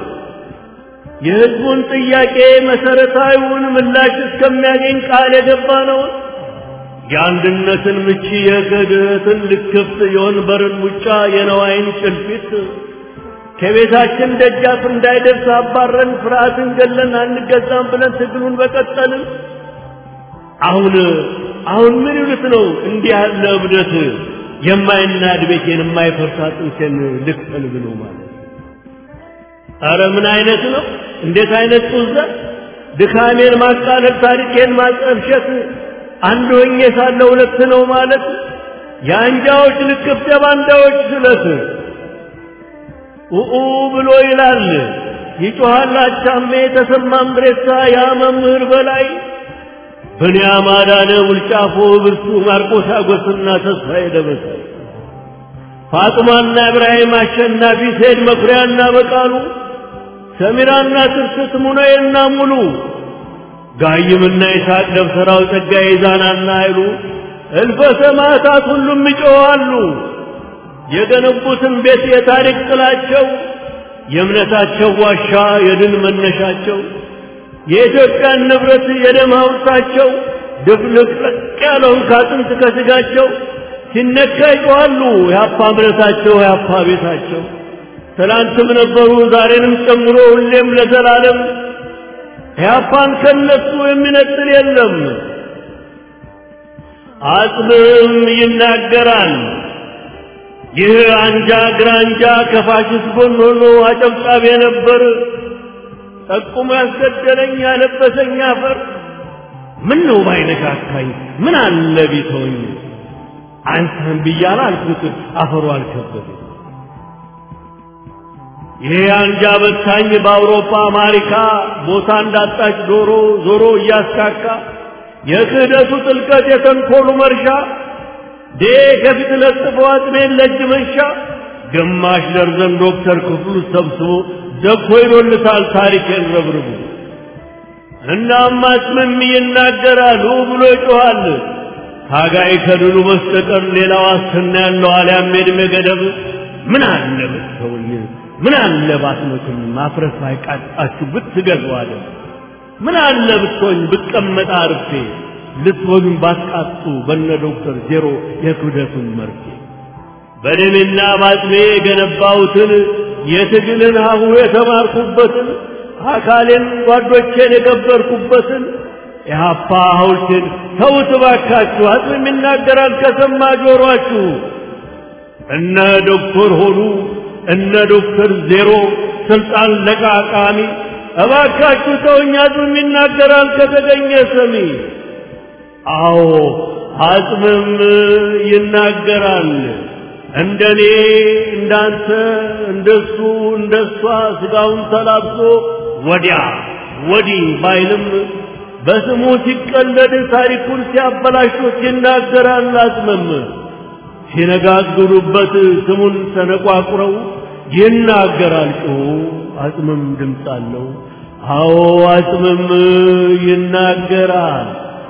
Speaker 4: የህዝቡን ጥያቄ መሰረታዊውን ምላሽ እስከሚያገኝ ቃል የገባ ነው የአንድነትን ምቺ የክህደትን ልክፍት የወንበርን ሙጫ የነዋይን ጭልፊት ከቤታችን ደጃፍ እንዳይደርስ አባረን ፍርሃትን ገለን አንገዛም ብለን ትግሉን በቀጠልን አሁን አሁን ምን ይሉት ነው እንዲህ ያለ እብደት የማይናድ ቤቴን የማይፈርሳ ጥንሴን ልክፈል ብሎ ማለት አረ ምን አይነት ነው እንዴት አይነት ጡዘ ድካሜን ማቃለል ታሪኬን ማጠልሸት አንድ ሆኜ ሳለ ሁለት ነው ማለት የአንጃዎች ልክፍት የባንዳዎች ስለት ኡኡ ብሎ ይላል ይጮሃል አቻሜ ተሰማ ምድሬሳ ያ መምህር በላይ ብንያም አዳነ ውልጫፎ ብርቱ ማርቆስ አጎስና ተስፋዬ ደበሳይ ፋጥማና ኢብራሂም አሸናፊ ሴድ መኩሪያና በቃሉ ሰሚራና ትርስት ሙነዬና ሙሉ ጋይምና ይስሐቅ ደብተራው ጸጋዬ ዛናና ኃይሉ እልፈ ሰማዕታት ሁሉም ይጮኻሉ። የገነቡትን ቤት የታሪክ ጥላቸው የእምነታቸው ዋሻ የድል መነሻቸው የኢትዮጵያን ንብረት የደም ሐውልታቸው ድፍልቅልቅ ያለውን ካጥንት ከስጋቸው ሲነካ ይጮኻሉ። የአፓ እምነታቸው የአፓ ቤታቸው ትላንትም ነበሩ ዛሬንም ጨምሮ ሁሌም ለዘላለም ያፓን ከነሱ የሚነጥል የለም። አጽምም ይናገራል። ይህ አንጃ ግራንጃ ከፋሽስት ጎን ሆኖ አጨብጫቢ ነበር። ጠቁሞ ያስገደለኝ ያለበሰኝ አፈር ምን ነው ባይነካካኝ ምን አለ ቢተወኝ አንተን ብያለ አልኩት አፈሩ አልከበደኝ። ይሄ አንጃ በታኝ በአውሮፓ አሜሪካ ቦታ እንዳጣች ዶሮ ዞሮ እያስካካ የክህደቱ ጥልቀት የተንኮሉ መርሻ ዴ ከፊት ለጥፎ አጥሜን ለእጅ መንሻ ግማሽ ደርዘን ዶክተር ክፍሉ ሰብስቦ ደኮ ይዶልታል ታሪኬን ረብርቡ እናም አጽምም ይናገራል ብሎ ይጮኻል ታጋይ ከድሉ በስተቀር ሌላ ዋስትና ያለው አልያም የዕድሜ ገደብ ምን አለ ብትተውኝ ምን አለ ባትመቱኝ ማፍረስ አይቃጣችሁ ብትገዙ አለ ምን አለ ብትሆኝ ብቀመጥ አርፌ ልትወሉኝ ባትቃጡ በነ ዶክተር ዜሮ የክብደቱን መርፌ በደሜና ባጥሜ የገነባሁትን የትግልን ሀሁ የተማርኩበትን አካሌን ጓዶቼን የገበርኩበትን የሀፓ ሐውልቴን ተውት እባካችሁ። አጽም ይናገራል ከሰማ ጆሯችሁ። እነ ዶክተር ሆኑ እነ ዶክተር ዜሮ ስልጣን ለቃቃሚ እባካችሁ ተውኝ። አጽም ይናገራል ከተገኘ ሰሚ። አዎ አጽምም ይናገራል። እንደኔ እንዳንተ እንደሱ እንደሷ ስጋውን ተላብሶ ወዲያ ወዲህ ባይልም በስሙ ሲቀለድ ታሪኩን ሲያበላሹት ይናገራል። አጽምም ሲነጋግሩበት ስሙን ተነቋቁረው ይናገራል። ጮ አጽምም ድምፅ አለው። አዎ አጽምም ይናገራል።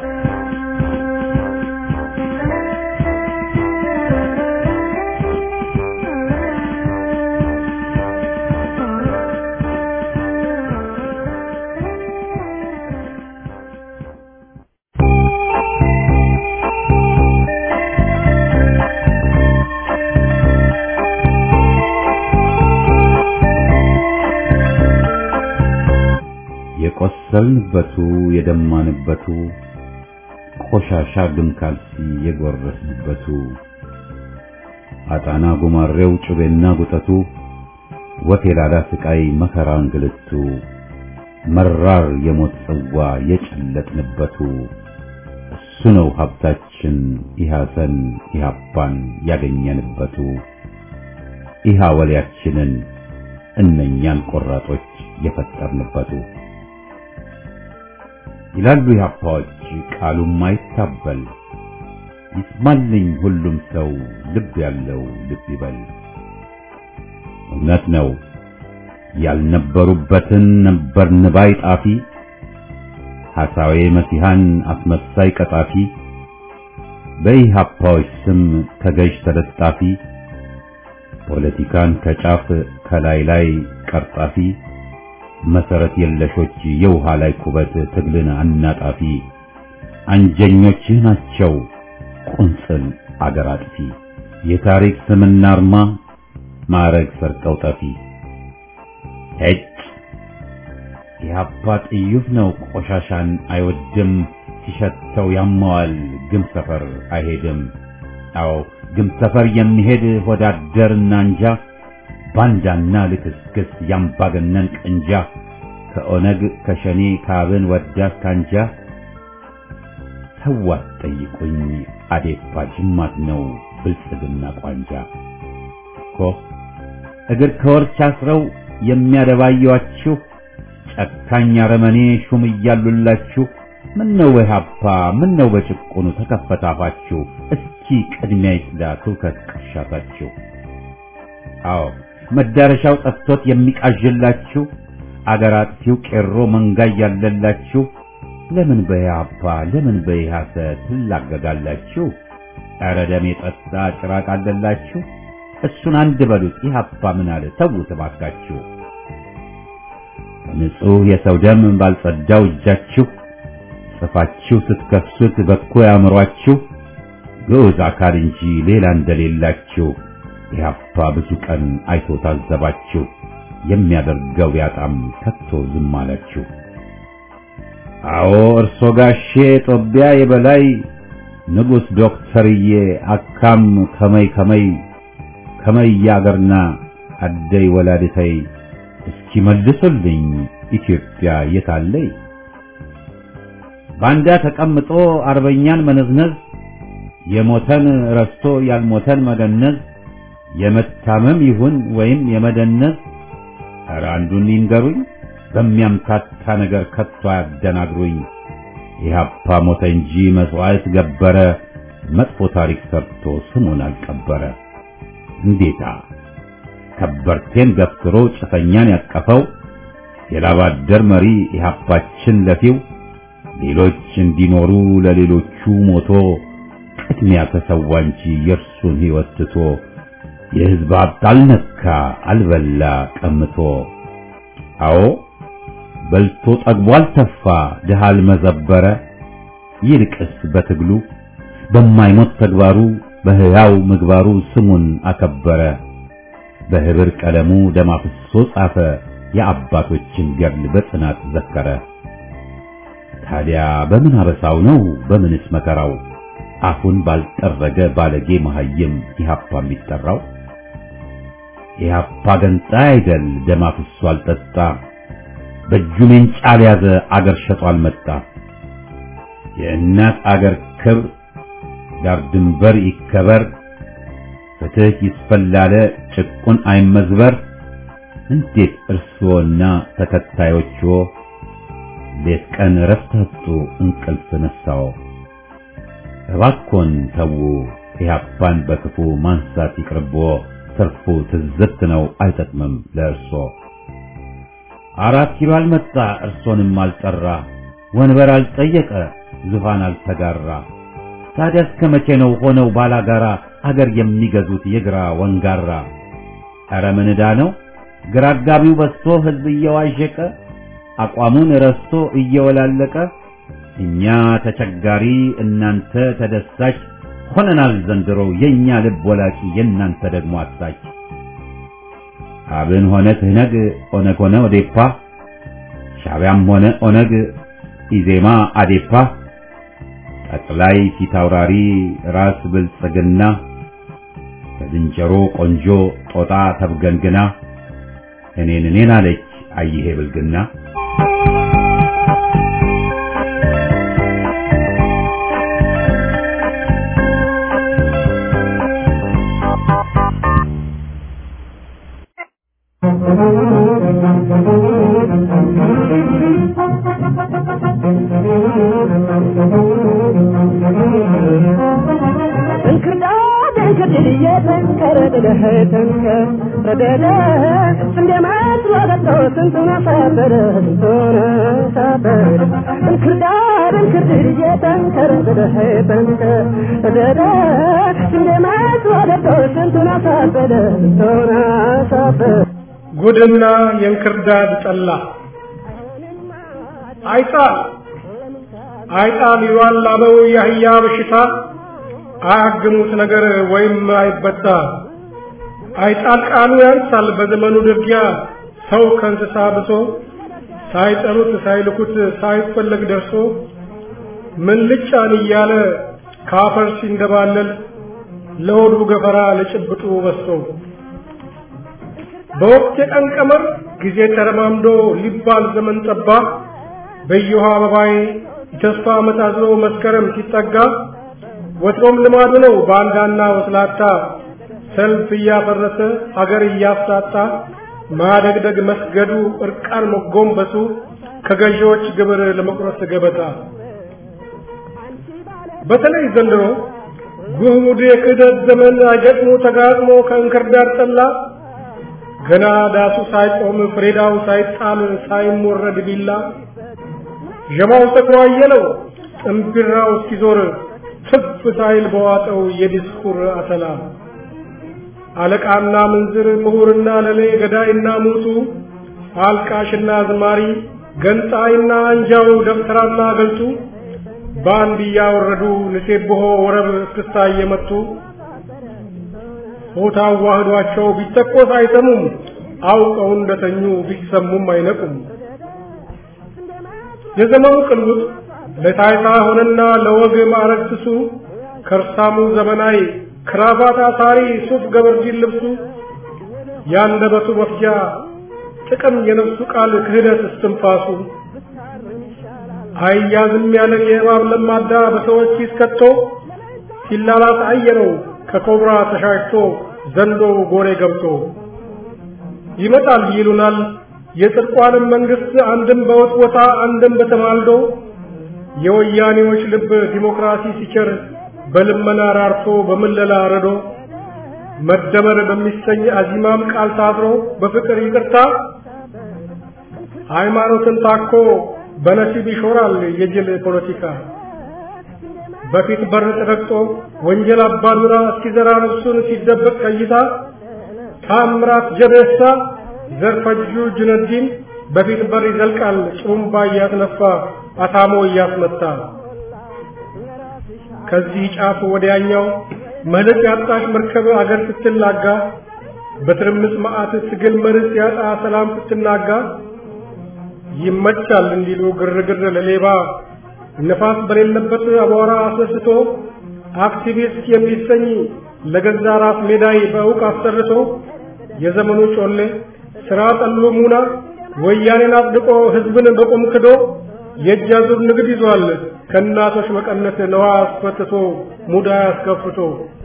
Speaker 1: የቆሰልንበቱ የደማንበቱ ቆሻሻ ግም ካልሲ የጎረስንበቱ አጣና ጉማሬው ጩቤና ጉጠቱ ወፌላዳ ስቃይ መከራ እንግልቱ መራር የሞት ጽዋ የጨለጥንበቱ እሱ ነው ሀብታችን ኢሃሰን ኢሃፓን ያገኘንበቱ ኢሃ ወሊያችንን እነኛን ቆራጦች የፈጠርንበቱ ይላሉ ኢህአፓዎች ቃሉም አይታበል ይስማልኝ ሁሉም ሰው ልብ ያለው ልብ ይበል። እውነት ነው ያልነበሩበትን ነበርን ባይ ጣፊ ሐሳዌ መሲሐን አስመሳይ ቀጣፊ በኢህአፓዎች ስም ተገዥ ተለጣፊ ፖለቲካን ከጫፍ ከላይ ላይ ቀርጣፊ መሰረት የለሾች የውሃ ላይ ኩበት ትግልን አናጣፊ አንጀኞችህ ናቸው ቁንጽል አገር አጥፊ የታሪክ ስምና አርማ ማዕረግ ሰርቀው ጠፊ ሄጭ የአባ ጥዩፍ ነው ቆሻሻን አይወድም ሲሸተው ያማዋል ግም ሰፈር አይሄድም አዎ ግም ሰፈር የሚሄድ ወዳደርና እንጃ ባንዳና ልክስክስ ያምባገነን ቅንጃ ከኦነግ ከሸኔ ካብን ወዳት ካንጃ ተዋት ጠይቁኝ አዴፓ ጅማት ነው ብልጽግና ቋንጃ እኮ እግር ከወርች አስረው የሚያደባዩአችሁ ጨካኝ አረመኔ ሹም እያሉላችሁ ምን ነው ኢህአፓ ምን ነው በጭቁኑ ተከፈታፋችሁ እስኪ ቅድሚያ ይስዳ ትውከት ቅርሻታችሁ አዎ መዳረሻው ጠፍቶት የሚቃዥላችሁ አገር አጥፊው ቄሮ መንጋ እያለላችሁ ለምን በኢህአፓ ለምን በኢህአሰ ትላገጋላችሁ? ኧረ ደም የጠጣ ጭራቅ አለላችሁ። እሱን አንድ በሉት ኢህአፓ ምን አለ ተዉት እባካችሁ። ንጹሕ የሰው ደም ባልጸዳው እጃችሁ ጽፋችሁ ስትከሱት በኮ ያምሯችሁ ግዑዝ አካል እንጂ ሌላ እንደሌላችሁ ኢህአፓ ብዙ ቀን አይቶ ታዘባችሁ። የሚያደርገው ያጣም ከቶ ዝም አላችሁ። አዎ እርሶ ጋሼ ጦቢያ የበላይ ንጉሥ ዶክተርዬ አካም ከመይ ከመይ ከመይ ያገርና አደይ ወላድተይ እስኪ መልሱልኝ ኢትዮጵያ የታለይ? ባንዳ ተቀምጦ አርበኛን መነዝነዝ የሞተን ረስቶ ያልሞተን መገነዝ የመታመም ይሁን ወይም የመደነዝ ኧረ አንዱን ይንገሩኝ በሚያምታታ ነገር ከቶ አያደናግሩኝ። ኢህአፓ ሞተ እንጂ መስዋዕት ገበረ፣ መጥፎ ታሪክ ሰርቶ ስሙን አልቀበረ። እንዴታ ከበርቴን ገፍትሮ ጭሰኛን ያቀፈው የላባደር መሪ ኢህአፓችን ለፊው ሌሎች እንዲኖሩ ለሌሎቹ ሞቶ ቅድሚያ ተሰዋ እንጂ የእርሱን ሕይወት ትቶ የሕዝብ ሀብት አልነካ አልበላ ቀምቶ አዎ በልቶ ጠግቦ አልተፋ ድሃ አልመዘበረ ይልቅስ በትግሉ በማይሞት ተግባሩ በሕያው ምግባሩ ስሙን አከበረ በህብር ቀለሙ ደም አፍሶ ጻፈ የአባቶችን ገድል በጽናት ዘከረ። ታዲያ በምን አበሳው ነው በምንስ መከራው አፉን ባልጠረገ ባለጌ መሐይም ኢህአፓ የሚጠራው? ኢህአፓ ገንጣይ አይደል ደም አፍሶ አልጠጣ በእጁ ሜንጫ ያዘ አገር ሸጦ አልመጣ። የእናት አገር ክብር ዳር ድንበር ይከበር፣ ፍትህ ይስፈላለ ጭቁን አይመዝበር። እንዴት እርስዎና ተከታዮችዎ ሌት ቀን እረፍት አጡ እንቅልፍ ነሳው? እባክዎን ተዉ ኢህአፓን በክፉ ማንሳት ይቅርብዎ፣ ትርፉ ትዝብት ነው አይጠቅምም ለእርሶ። አራት ኪሎ አልመጣ እርሶንም አልጠራ፣ ወንበር አልጠየቀ ዙፋን አልተጋራ። ታዲያ እስከ መቼ ነው ሆነው ባላጋራ አገር የሚገዙት የግራ ወንጋራ? ኧረ ምን ዕዳ ነው ግራ አጋቢው በዝቶ ህዝብ እየዋዠቀ አቋሙን ረስቶ እየወላለቀ እኛ ተቸጋሪ እናንተ ተደሳች ሆነናል ዘንድሮ የኛ ልብ ወላቂ የእናንተ ደግሞ አሳች። አብን ሆነ ትህነግ ኦነግ ሆነ ኦዴፓ ሻዕቢያም ሆነ ኦነግ ኢዜማ አዴፓ ጠቅላይ ፊታውራሪ ራስ ብልጽግና ከዝንጀሮ ቆንጆ ጦጣ ተብገንግና እኔን እኔን አለች አይሄ ብልግና።
Speaker 2: እንክርዳድ እንክርድድ እየተንከረ ድለህ ተንከር ረደደ እንደ መስሎ ገብቶ ስንቱን አሳበረ ስንቱን አሳበረ እንክርዳድ እንክርድድ እየተንከረ ድለህ ተንከር ረደደ እንደ መስሎ ገብቶ ስንቱን አሳበረ ስንቱን አሳበረ
Speaker 3: ጉድና የእንክርዳድ ጠላ አይጣል አይጣል ይሏል ላበው የአህያ በሽታ አያግሙት ነገር ወይም አይበጣ አይጣል ቃሉ ያንሳል በዘመኑ ድርጊያ ሰው ከእንስሳ ብሶ ሳይጠሩት ሳይልኩት ሳይፈለግ ደርሶ ምን ልጫን እያለ ካፈር ሲንደባለል ለሆዱ ገፈራ ለጭብጡ በሶ በወቅት የቀን ቀመር ጊዜ ተረማምዶ ሊባል ዘመን ጠባ በየውሃ አበባዬ የተስፋ ዓመት አዝሎ መስከረም ሲጠጋ ወትሮም ልማዱ ነው ባንዳና ወስላታ ሰልፍ እያፈረሰ አገር እያሳጣ ማደግደግ መስገዱ እርቃን መጎንበሱ ከገዢዎች ግብር ለመቁረስ ገበታ በተለይ ዘንድሮ ጉድ የክህደት ዘመን አገጥሞ ተጋጥሞ ከእንክርዳድ ጠላ ገና ዳሱ ሳይቆም ፍሬዳው ሳይጣል ሳይሞረድ ቢላ ዠማው ሰክሮ አየለው ጥንቢራው እስኪዞር ትፍ ሳይል በዋጠው የዲስኩር አተላ አለቃና ምንዝር ምሁርና ለሌ ገዳይና ሙቱ አልቃሽና ዝማሪ ገንጣይና አንጃው ደብተራና ገልቱ በአንድ እያወረዱ ንሴብሖ ወረብ እስክስታ እየመቱ ሆታ ዋህዷቸው ቢተኮስ አይሰሙም አውቀው እንደተኙ ቢሰሙም አይነቁም። የዘመኑ ቅሉት ለታይታ ሆነና ለወግ ማዕረግ ስሱ ከርሳሙ ዘመናዊ ክራቫት አሳሪ ሱፍ ገበርጂን ልብሱ ያንደበቱ መፍጃ ጥቅም የነፍሱ ቃል ክህደት እስትንፋሱ አያዝም ያለ የእባብ ለማዳ በሰዎች ይስከቶ ሲላላስ አየነው ከኮብራ ተሻሽቶ ዘንዶ ጎሬ ገብቶ ይመጣል ይሉናል የጽድቋንም መንግስት አንድም በውጥወታ አንድም በተማልዶ የወያኔዎች ልብ ዲሞክራሲ ሲቸር በልመና ራርቶ በምለላ ረዶ መደመር በሚሰኝ አዚማም ቃል ታስሮ በፍቅር ይቅርታ ሃይማኖትን ታኮ በነሲብ ይሾራል የጅል ፖለቲካ በፊት በር ተረግጦ ወንጀል አባዱራ እስኪዘራ ነፍሱን ሲደበቅ ቀይታ ታምራት ጀቤሳ ዘርፈጁ ጁነዲን በፊት በር ይዘልቃል ጭሩምባ እያስነፋ አታሞ እያስመታ ከዚህ ጫፍ ወዲያኛው መልክ ያጣሽ መርከብ አገር ስትላጋ በትርምስ መዓት ትግል መርስ ያጣ ሰላም ስትናጋ ይመቻል እንዲሉ ግርግር ለሌባ ነፋስ በሌለበት አቧራ አስነስቶ አክቲቪስት የሚሰኝ ለገዛ ራስ ሜዳይ በእውቅ አሰርቶ የዘመኑ ጮሌ ስራ ጠሉ ሙና ወያኔን አጽድቆ ህዝብን በቁም ክዶ የእጅ አዙር ንግድ ይዟል ከእናቶች መቀነት ነዋ አስፈትቶ ሙዳ አስከፍቶ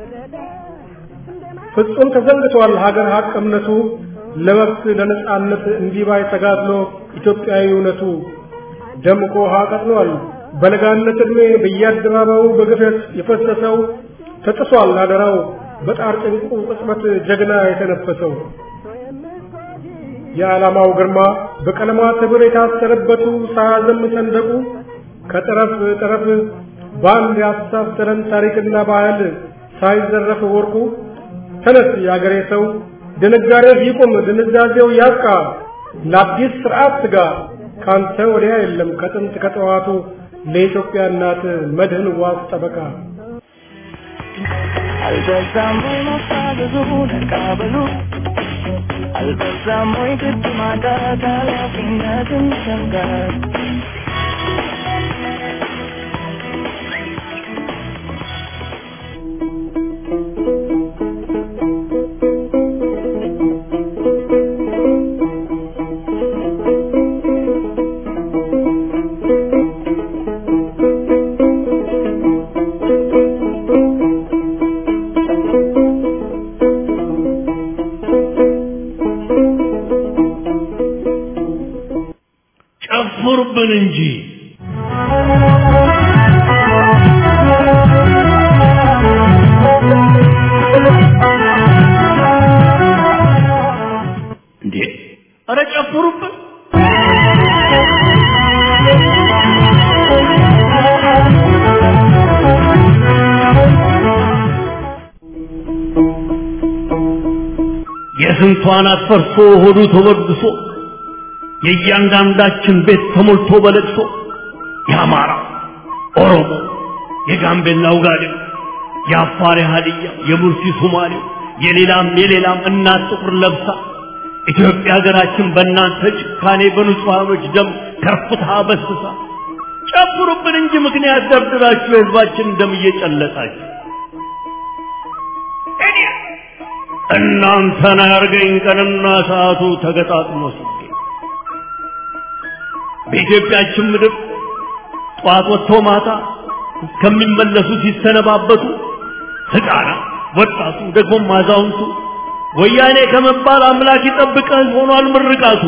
Speaker 3: ፍጹም ተዘንግቷል ሀገር ሀቅ እምነቱ ለመብት ለነጻነት እንዲባይ ተጋድሎ ኢትዮጵያዊ እውነቱ ደምቆ ውሃ ቀጥኗል በለጋነት ዕድሜ በየአደባባዩ በግፈት የፈሰሰው ተጥሷል አደራው በጣር ጭንቁ ቅጽበት ጀግና የተነፈሰው የዓላማው ግርማ በቀለማት ህብር የታሰረበቱ ሳያዘም ሰንደቁ ከጠረፍ ጠረፍ በአንድ ያስተሳሰረን ታሪክና ባህል ሳይዘረፍ ወርቁ ተነስ የአገሬ ሰው ድንጋሬ ይቁም ድንዛዜው ያብቃ ለአዲስ ስርዓት ስጋ ካንተ ወዲያ የለም ከጥንት ከጠዋቱ ለኢትዮጵያ እናት መድህን ዋስ ጠበቃ
Speaker 2: አልበዛም ወይ መፋዘዙ ነቃበሉ አልበዛም ወይ ግድ ማጣት ኃላፊነትን ሸንጋር
Speaker 4: ጨፍሩብን እንጂ እንዴ! ኧረ ጨፍሩብን! የስንቷን አትፈርሶ ሆዱ ተወድሶ የእያንዳንዳችን ቤት ተሞልቶ በለቅሶ የአማራ ኦሮሞ፣ የጋምቤላ ውጋዴው፣ የአፋር ሀዲያ፣ የሙርሲ ሶማሌው፣ የሌላም የሌላም እናት ጥቁር ለብሳ ኢትዮጵያ ሀገራችን በእናንተ ጭካኔ በንጹሐኖች ደም ከርፍታ በስሳ ጨፍሩብን እንጂ ምክንያት ደርድራችሁ የህዝባችን ደም እየጨለጣችሁ እናንተን አያርገኝ ቀንና ሰዓቱ ተገጣጥሞ ሲገኝ በኢትዮጵያችን ምድር ጠዋት ወጥቶ ማታ እስከሚመለሱ ሲሰነባበቱ ሕፃናት፣ ወጣቱ፣ ደግሞም አዛውንቱ ወያኔ ከመባል አምላክ ይጠብቀን ሆኗል ምርቃቱ።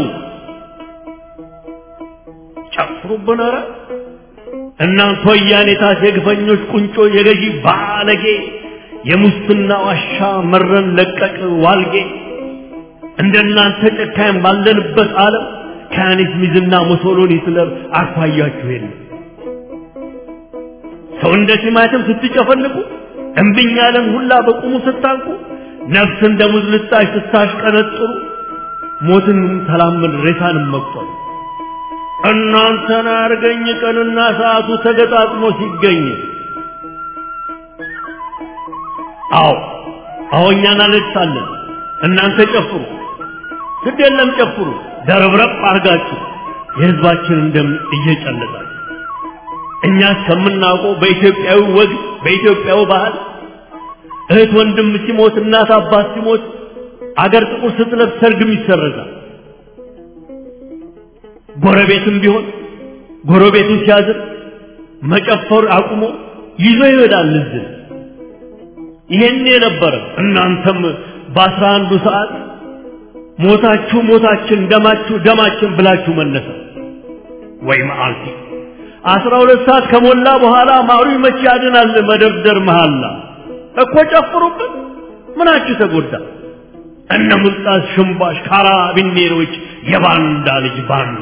Speaker 4: ጨፍሩብን ኧረ እናንተ ወያኔታት የግፈኞች ቁንጮ የገዢ ባለጌ የሙስና ዋሻ መረን ለቀቅ ዋልጌ እንደናንተ ጨካኝ ባለንበት ዓለም ከያኔት ሚዝና ሞሶሎኒ ስለር አኳያችሁ የለም። ሰው እንደ ቲማቲም ስትጨፈልቁ እምብኝ ያለን ሁላ በቁሙ ስታንቁ ነፍስ እንደ ሙዝ ልጣሽ ስታሽቀነጥሩ ሞትን ተላመድ ሬሳንም መቁጠሩ እናንተን አርገኝ ቀንና ሰዓቱ ተገጣጥሞ ሲገኝ አዎ አዎ እኛን አለቅሳለን እናንተ ጨፍሩ ግድ የለም ጨፍሩ ደረብረብ አርጋችሁ የህዝባችንን ደም እየጨለጣችሁ እኛ እስከምናውቀው በኢትዮጵያዊ ወግ በኢትዮጵያዊ ባህል እህት ወንድም ሲሞት እናት አባት ሲሞት አገር ጥቁር ስትለብስ ሰርግም ይሰረዛል ጎረቤትም ቢሆን ጎረቤቱ ሲያዝን መጨፈር አቁሞ ይዞ ይሄዳል እዝን ይሄን የነበረ እናንተም በአስራ አንዱ ሰዓት ሞታችሁ ሞታችን ደማችሁ ደማችን ብላችሁ መነሳ ወይ መዓልቲ አስራ ሁለት ሰዓት ከሞላ በኋላ ማሩ መቼ ያድናል መደርደር መሃላ እኮ ጨፍሩበት ምናችሁ ተጎዳ እነ ሙልጣስ ሽምባሽ ካራቢኔሮች የባንዳ ልጅ ባንዳ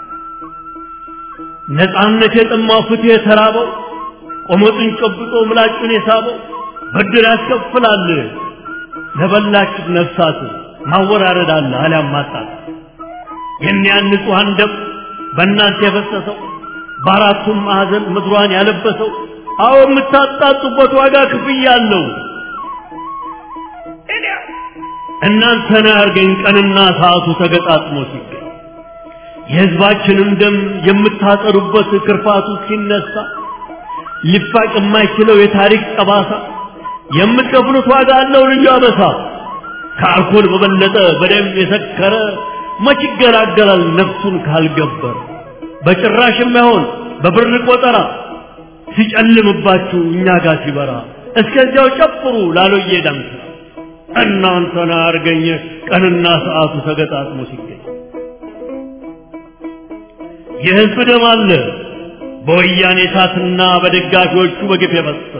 Speaker 4: ነፃነት የጠማው ፍትህ የተራበው ቆመጡን ጨብጦ ምላጩን የሳበው ብድር ያስከፍላል ለበላችሁት ነፍሳት ማወራረድ አለ አሊያም ማጣት የኒያን ንጹሐን ደም በእናንተ የፈሰሰው በአራቱም ማዕዘን ምድሯን ያለበሰው አዎ የምታጣጡበት ዋጋ ክፍያ አለው እናንተን ያርገኝ ቀንና ሰዓቱ ተገጣጥሞ ሲገኝ የሕዝባችንን ደም የምታጠሩበት ክርፋቱ ሲነሳ ሊፋቅ የማይችለው የታሪክ ጠባሳ የምትከፍሉት ዋጋ አለው ልዩ አበሳ ከአልኮል በበለጠ በደም የሰከረ መች ይገላገላል ነፍሱን ካልገበረ በጭራሽ የማይሆን በብር ቆጠራ ሲጨልምባችሁ እኛ ጋር ሲበራ እስከዚያው ጨፍሩ ላሎዬ ዳንስ እናንተን አርገኝ ቀንና ሰዓቱ ተገጣጥሞ ሲገኝ የህዝብ ደም አለ በወያኔ እሳትና በደጋፊዎቹ በግፍ የፈሰሰ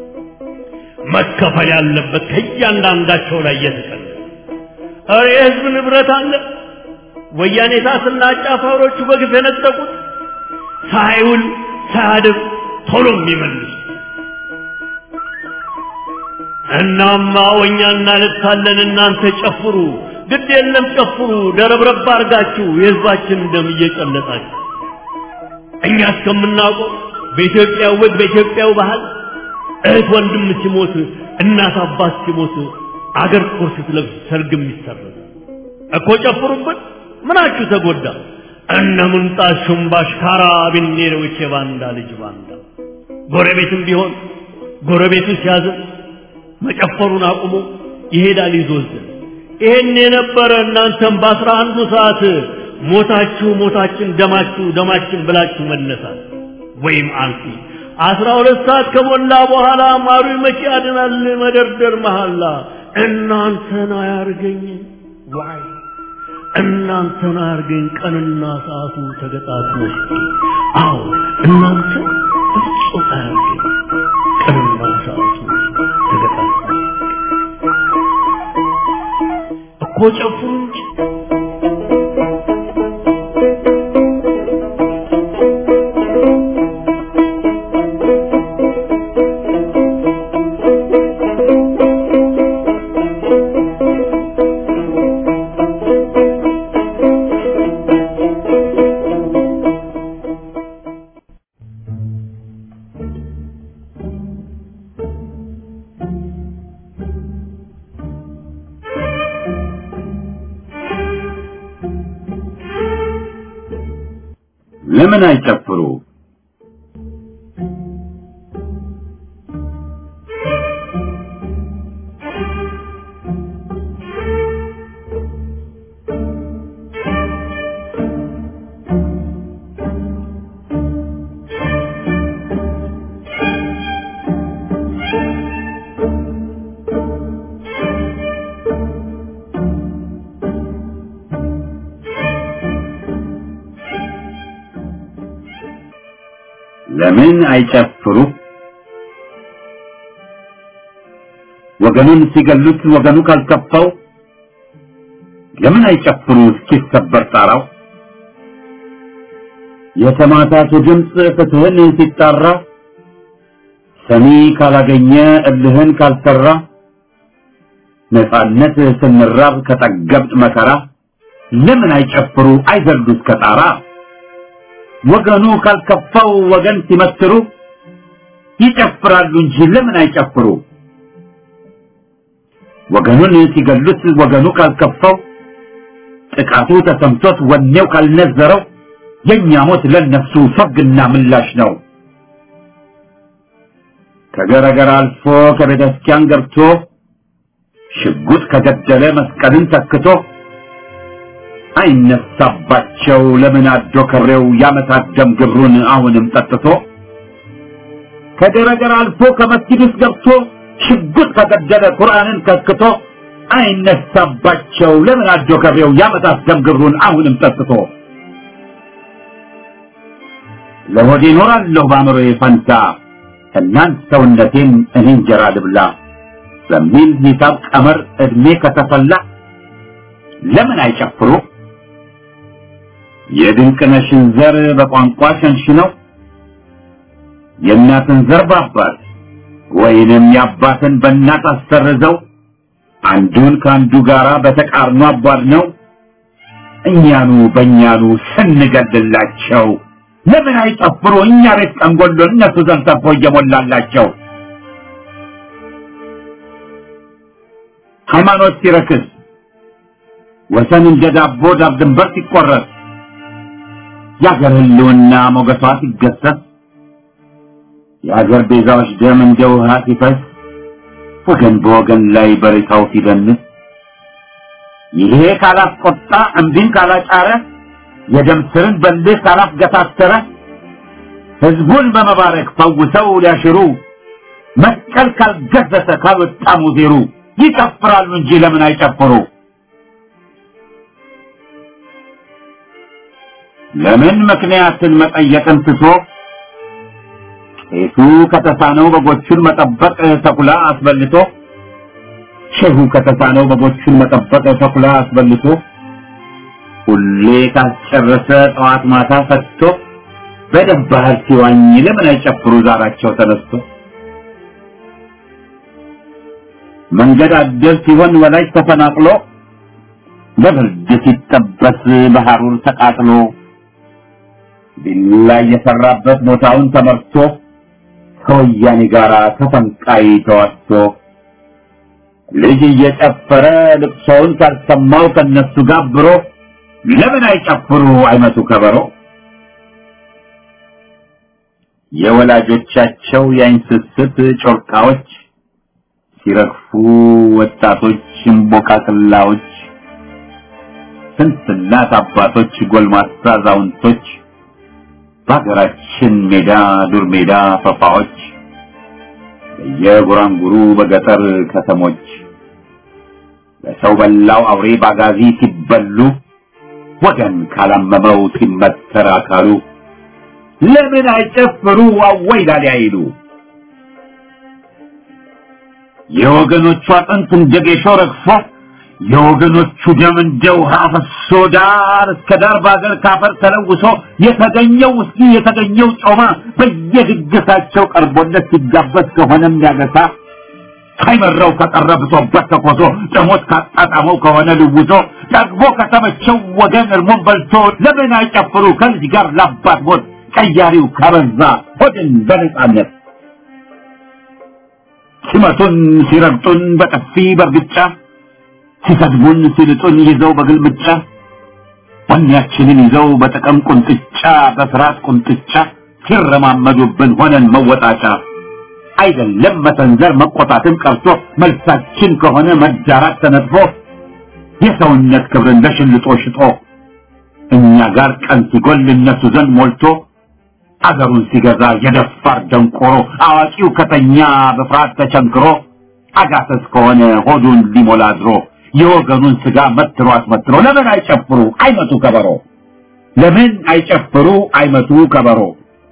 Speaker 4: መከፈል ያለበት ከእያንዳንዳቸው ላይ እየተቀለ ኧረ የህዝብ ንብረት አለ ወያኔ እሳትና አጫፋሪዎቹ በግፍ የነጠቁት ሳይውል ሳያድር ቶሎ የሚመልሱ እናማ ወኛ እናለቅሳለን እናንተ ጨፍሩ ግድ የለም ጨፍሩ ደረብረብ አርጋችሁ የህዝባችን ደም እየጨለጣችሁ እኛ እስከምናውቀው በኢትዮጵያ ወግ በኢትዮጵያው ባህል እህት ወንድም ሲሞት እናት አባት ሲሞት አገር ቁር ስትለብስ ሰርግም ይሰረዝ እኮ ጨፍሩበት ምናችሁ ተጎዳ እነ ምንጣት ሹምባሽ ካራቢኔሮች የባንዳ ልጅ ባንዳ ጎረቤትም ቢሆን ጎረቤቱ ሲያዝን መጨፈሩን አቁሞ ይሄዳል ይዞዝን ይሄን የነበረ እናንተም በአስራ አንዱ ሰዓት ሞታችሁ ሞታችን ደማችሁ ደማችን ብላችሁ መነሳት ወይም አልፊ አስራ ሁለት ሰዓት ከሞላ በኋላ ማሩ መቼ ያድናል መደርደር መሐላ እናንተን አያርገኝ ዋይ እናንተን አያርገኝ ቀንና ሰዓቱ ተገጣጥሞ አዎ እናንተ ፍጹም አያርገኝ ቀንና ሰዓቱ ተገጣጥሞ እኮ ጨፍሩ እንጂ
Speaker 1: ለምን አይጨፍሩ? ለምን አይጨፍሩ? ወገኑን ሲገሉት ወገኑ ካልከፋው ለምን አይጨፍሩ እስኪሰበር ጣራው? የሰማዕታቱ ድምፅ ፍትህን ሲጣራ ሰሚ ካላገኘ እልህን ካልሰራ ነፃነት ስንራብ ከጠገብጥ መከራ ለምን አይጨፍሩ አይዘሉ እስከ ጣራ? ወገኑ ካልከፋው ወገን ሲመስሩ ይጨፍራሉ እንጂ ለምን አይጨፍሩ? ወገኑን ሲገሉት ወገኑ ካልከፋው ጥቃቱ ተሰምቶት ወኔው ካልነዘረው የእኛ ሞት ለነፍሱ ፈግና ምላሽ ነው። ከገረገር አልፎ ከቤተ ክርስቲያን ገብቶ ሽጉጥ ከገደለ መስቀልን ተክቶ አይነሳባቸው ለምን አዶ ከሬው ያመታት ደም ግብሩን አሁንም ጠጥቶ ከገረገር አልፎ ከመስጊድ ውስጥ ገብቶ ሽጉጥ ከገደለ ቁርአንን ከክቶ አይነሳባቸው ለምን አዶ ከሬው ያመታት ደም ግብሩን አሁንም ጠጥቶ ለሆዴ እኖራለሁ በአእምሮዬ ፈንታ እናንት ሰውነቴን እኔ እንጀራ ልብላ በሚል ሂሳብ ቀመር እድሜ ከተፈላ ለምን አይጨፍሩ? የድንቅነሽን ዘር በቋንቋ ሸንሽነው የእናትን ዘር በአባት ወይንም የአባትን በእናት አሰርዘው አንዱን ከአንዱ ጋራ በተቃርኖ አቧድ ነው እኛኑ በእኛኑ ስንገድላቸው ለምን አይጨፍሩ? እኛ ቤት ቀንጎሎ እነሱ ዘንድ ተርፎ እየሞላላቸው ሃይማኖት ሲረክስ ወሰን እንደ ዳቦ ዳብ ድንበር ሲቆረጥ የአገር ህልውና ሞገሷ ሲገሰስ የአገር ቤዛዎች ደም እንደ ውሃ ሲፈስ ወገን በወገን ላይ በሬታው ሲደንስ ይሄ ካላስቆጣ እምቢን ካላጫረ የደም ስርን በልህ ካላስገታተረ ህዝቡን በመባረክ ፈውሰው ሊያሽሩ መስቀል ካልገዘተ ካልወጣ ሙዜሩ ይጨፍራሉ እንጂ ለምን አይጨፍሩ? ለምን ምክንያትን መጠየቅን ትቶ ቄሱ ከተሳነው በጎቹን መጠበቅ ተኩላ አስበልቶ ሼሁ ከተሳነው በጎቹን መጠበቅ ተኩላ አስበልቶ ሁሌ ካስጨረሰ ጠዋት ማታ ፈትቶ በደም ባህር ሲዋኝ ለምን አይጨፍሩ ዛራቸው ተነስቶ መንገድ አደር ሲሆን ወላጅ ተፈናቅሎ በብርድ ሲጠበስ በሐሩር ተቃጥሎ ቢላ የሰራበት ቦታውን ተመርቶ ከወያኔ ጋር ተፈንቃይ ተዋስቶ ልጅ እየጨፈረ ልቅሶውን ካልሰማው ከነሱ ጋብሮ ለምን አይጨፍሩ አይመቱ ከበሮ የወላጆቻቸው የአይን ስስት ጮርቃዎች ሲረግፉ ወጣቶች እምቦቃቅላዎች ስንት እናት አባቶች ጎልማሳ አዛውንቶች በሀገራችን ሜዳ ዱር ሜዳ ፈፋዎች በየጉራንጉሩ በገጠር ከተሞች በሰው በላው አውሬ ባጋዚ ሲበሉ ወገን ካላመመው ሲመተር አካሉ ለምን አይጨፍሩ አወይ ላሊ አይሉ የወገኖቹ አጥንት እንደ ጌሾ ረግፎ የወገኖቹ ደም እንደ ውሃ ፈሶ ዳር እስከ ዳር በአገር ካፈር ተለውሶ የተገኘው ውስኪ የተገኘው ጮማ በየድግሳቸው ቀርቦለት ሲጋበዝ ከሆነም ያገሳ ሳይመራው ከቀረ ብሶበት ተኮሶ ደሞት ካጣጣመው ከሆነ ልውሶ ጠግቦ ከተመቸው ወገን እርሞን በልቶ ለምን አይጨፍሩ ከልጅ ጋር ላባት ሞት ቀያሪው ካበዛ ሆድን በነጻነት ሲመቱን ሲረግጡን በጥፊ በርግጫ ሲሰድቡን ሲልጡን ይዘው በግልምጫ ወኔያችንን ይዘው በጥቅም ቁንጥጫ በፍርሃት ቁንጥጫ ሲረማመዱብን ሆነን መወጣጫ አይደለም መሰንዘር መቆጣትን ቀርቶ መልሳችን ከሆነ መዳራት ተነጥፎ የሰውነት ክብርን ለሽልጦ ሽጦ እኛ ጋር ቀን ሲጎል እነሱ ዘንድ ሞልቶ አገሩን ሲገዛ የደፋር ደንቆሮ አዋቂው ከተኛ በፍርሃት ተቸንክሮ አጋሰስ ከሆነ ሆዱን ሊሞላ ድሮ የወገኑን ስጋ መትሮ አስመትሮ ለምን አይጨፍሩ አይመቱ ከበሮ ለምን አይጨፍሩ አይመቱ ከበሮ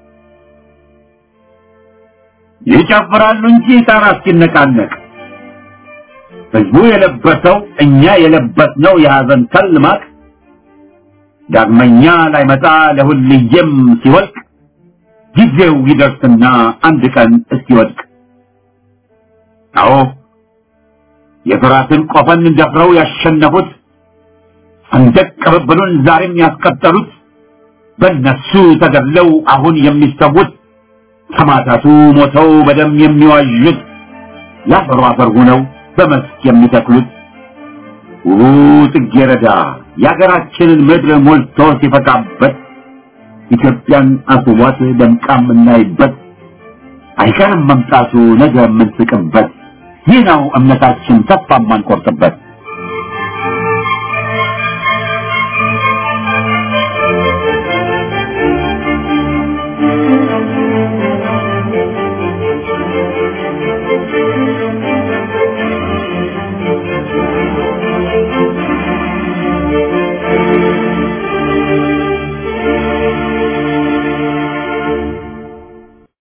Speaker 1: ይጨፍራሉ እንጂ ጣራ እስኪነቃነቅ ህዝቡ የለበሰው እኛ የለበስነው የሐዘን ከል ማቅ ዳግመኛ ላይመጣ ለሁልየም ሲወልቅ ጊዜው ይደርስና አንድ ቀን እስኪወድቅ አዎ የፍራትን ቆፈን ደፍረው ያሸነፉት ሰንደቅ ቅብብሉን ዛሬም ያስቀጠሉት በእነሱ ተገድለው አሁን የሚሰዉት ሰማዕታቱ ሞተው በደም የሚዋዡት ያፈሩ አፈር ሆነው በመስክ የሚተክሉት ውቡ ጽጌረዳ የአገራችንን ምድር ሞልቶ ሲፈካበት ኢትዮጵያን አስቧት ደምቃ የምናይበት አይቀርም መምጣቱ ነገ የምንስቅበት ይህ ነው እምነታችን ተስፋ የማንቆርጥበት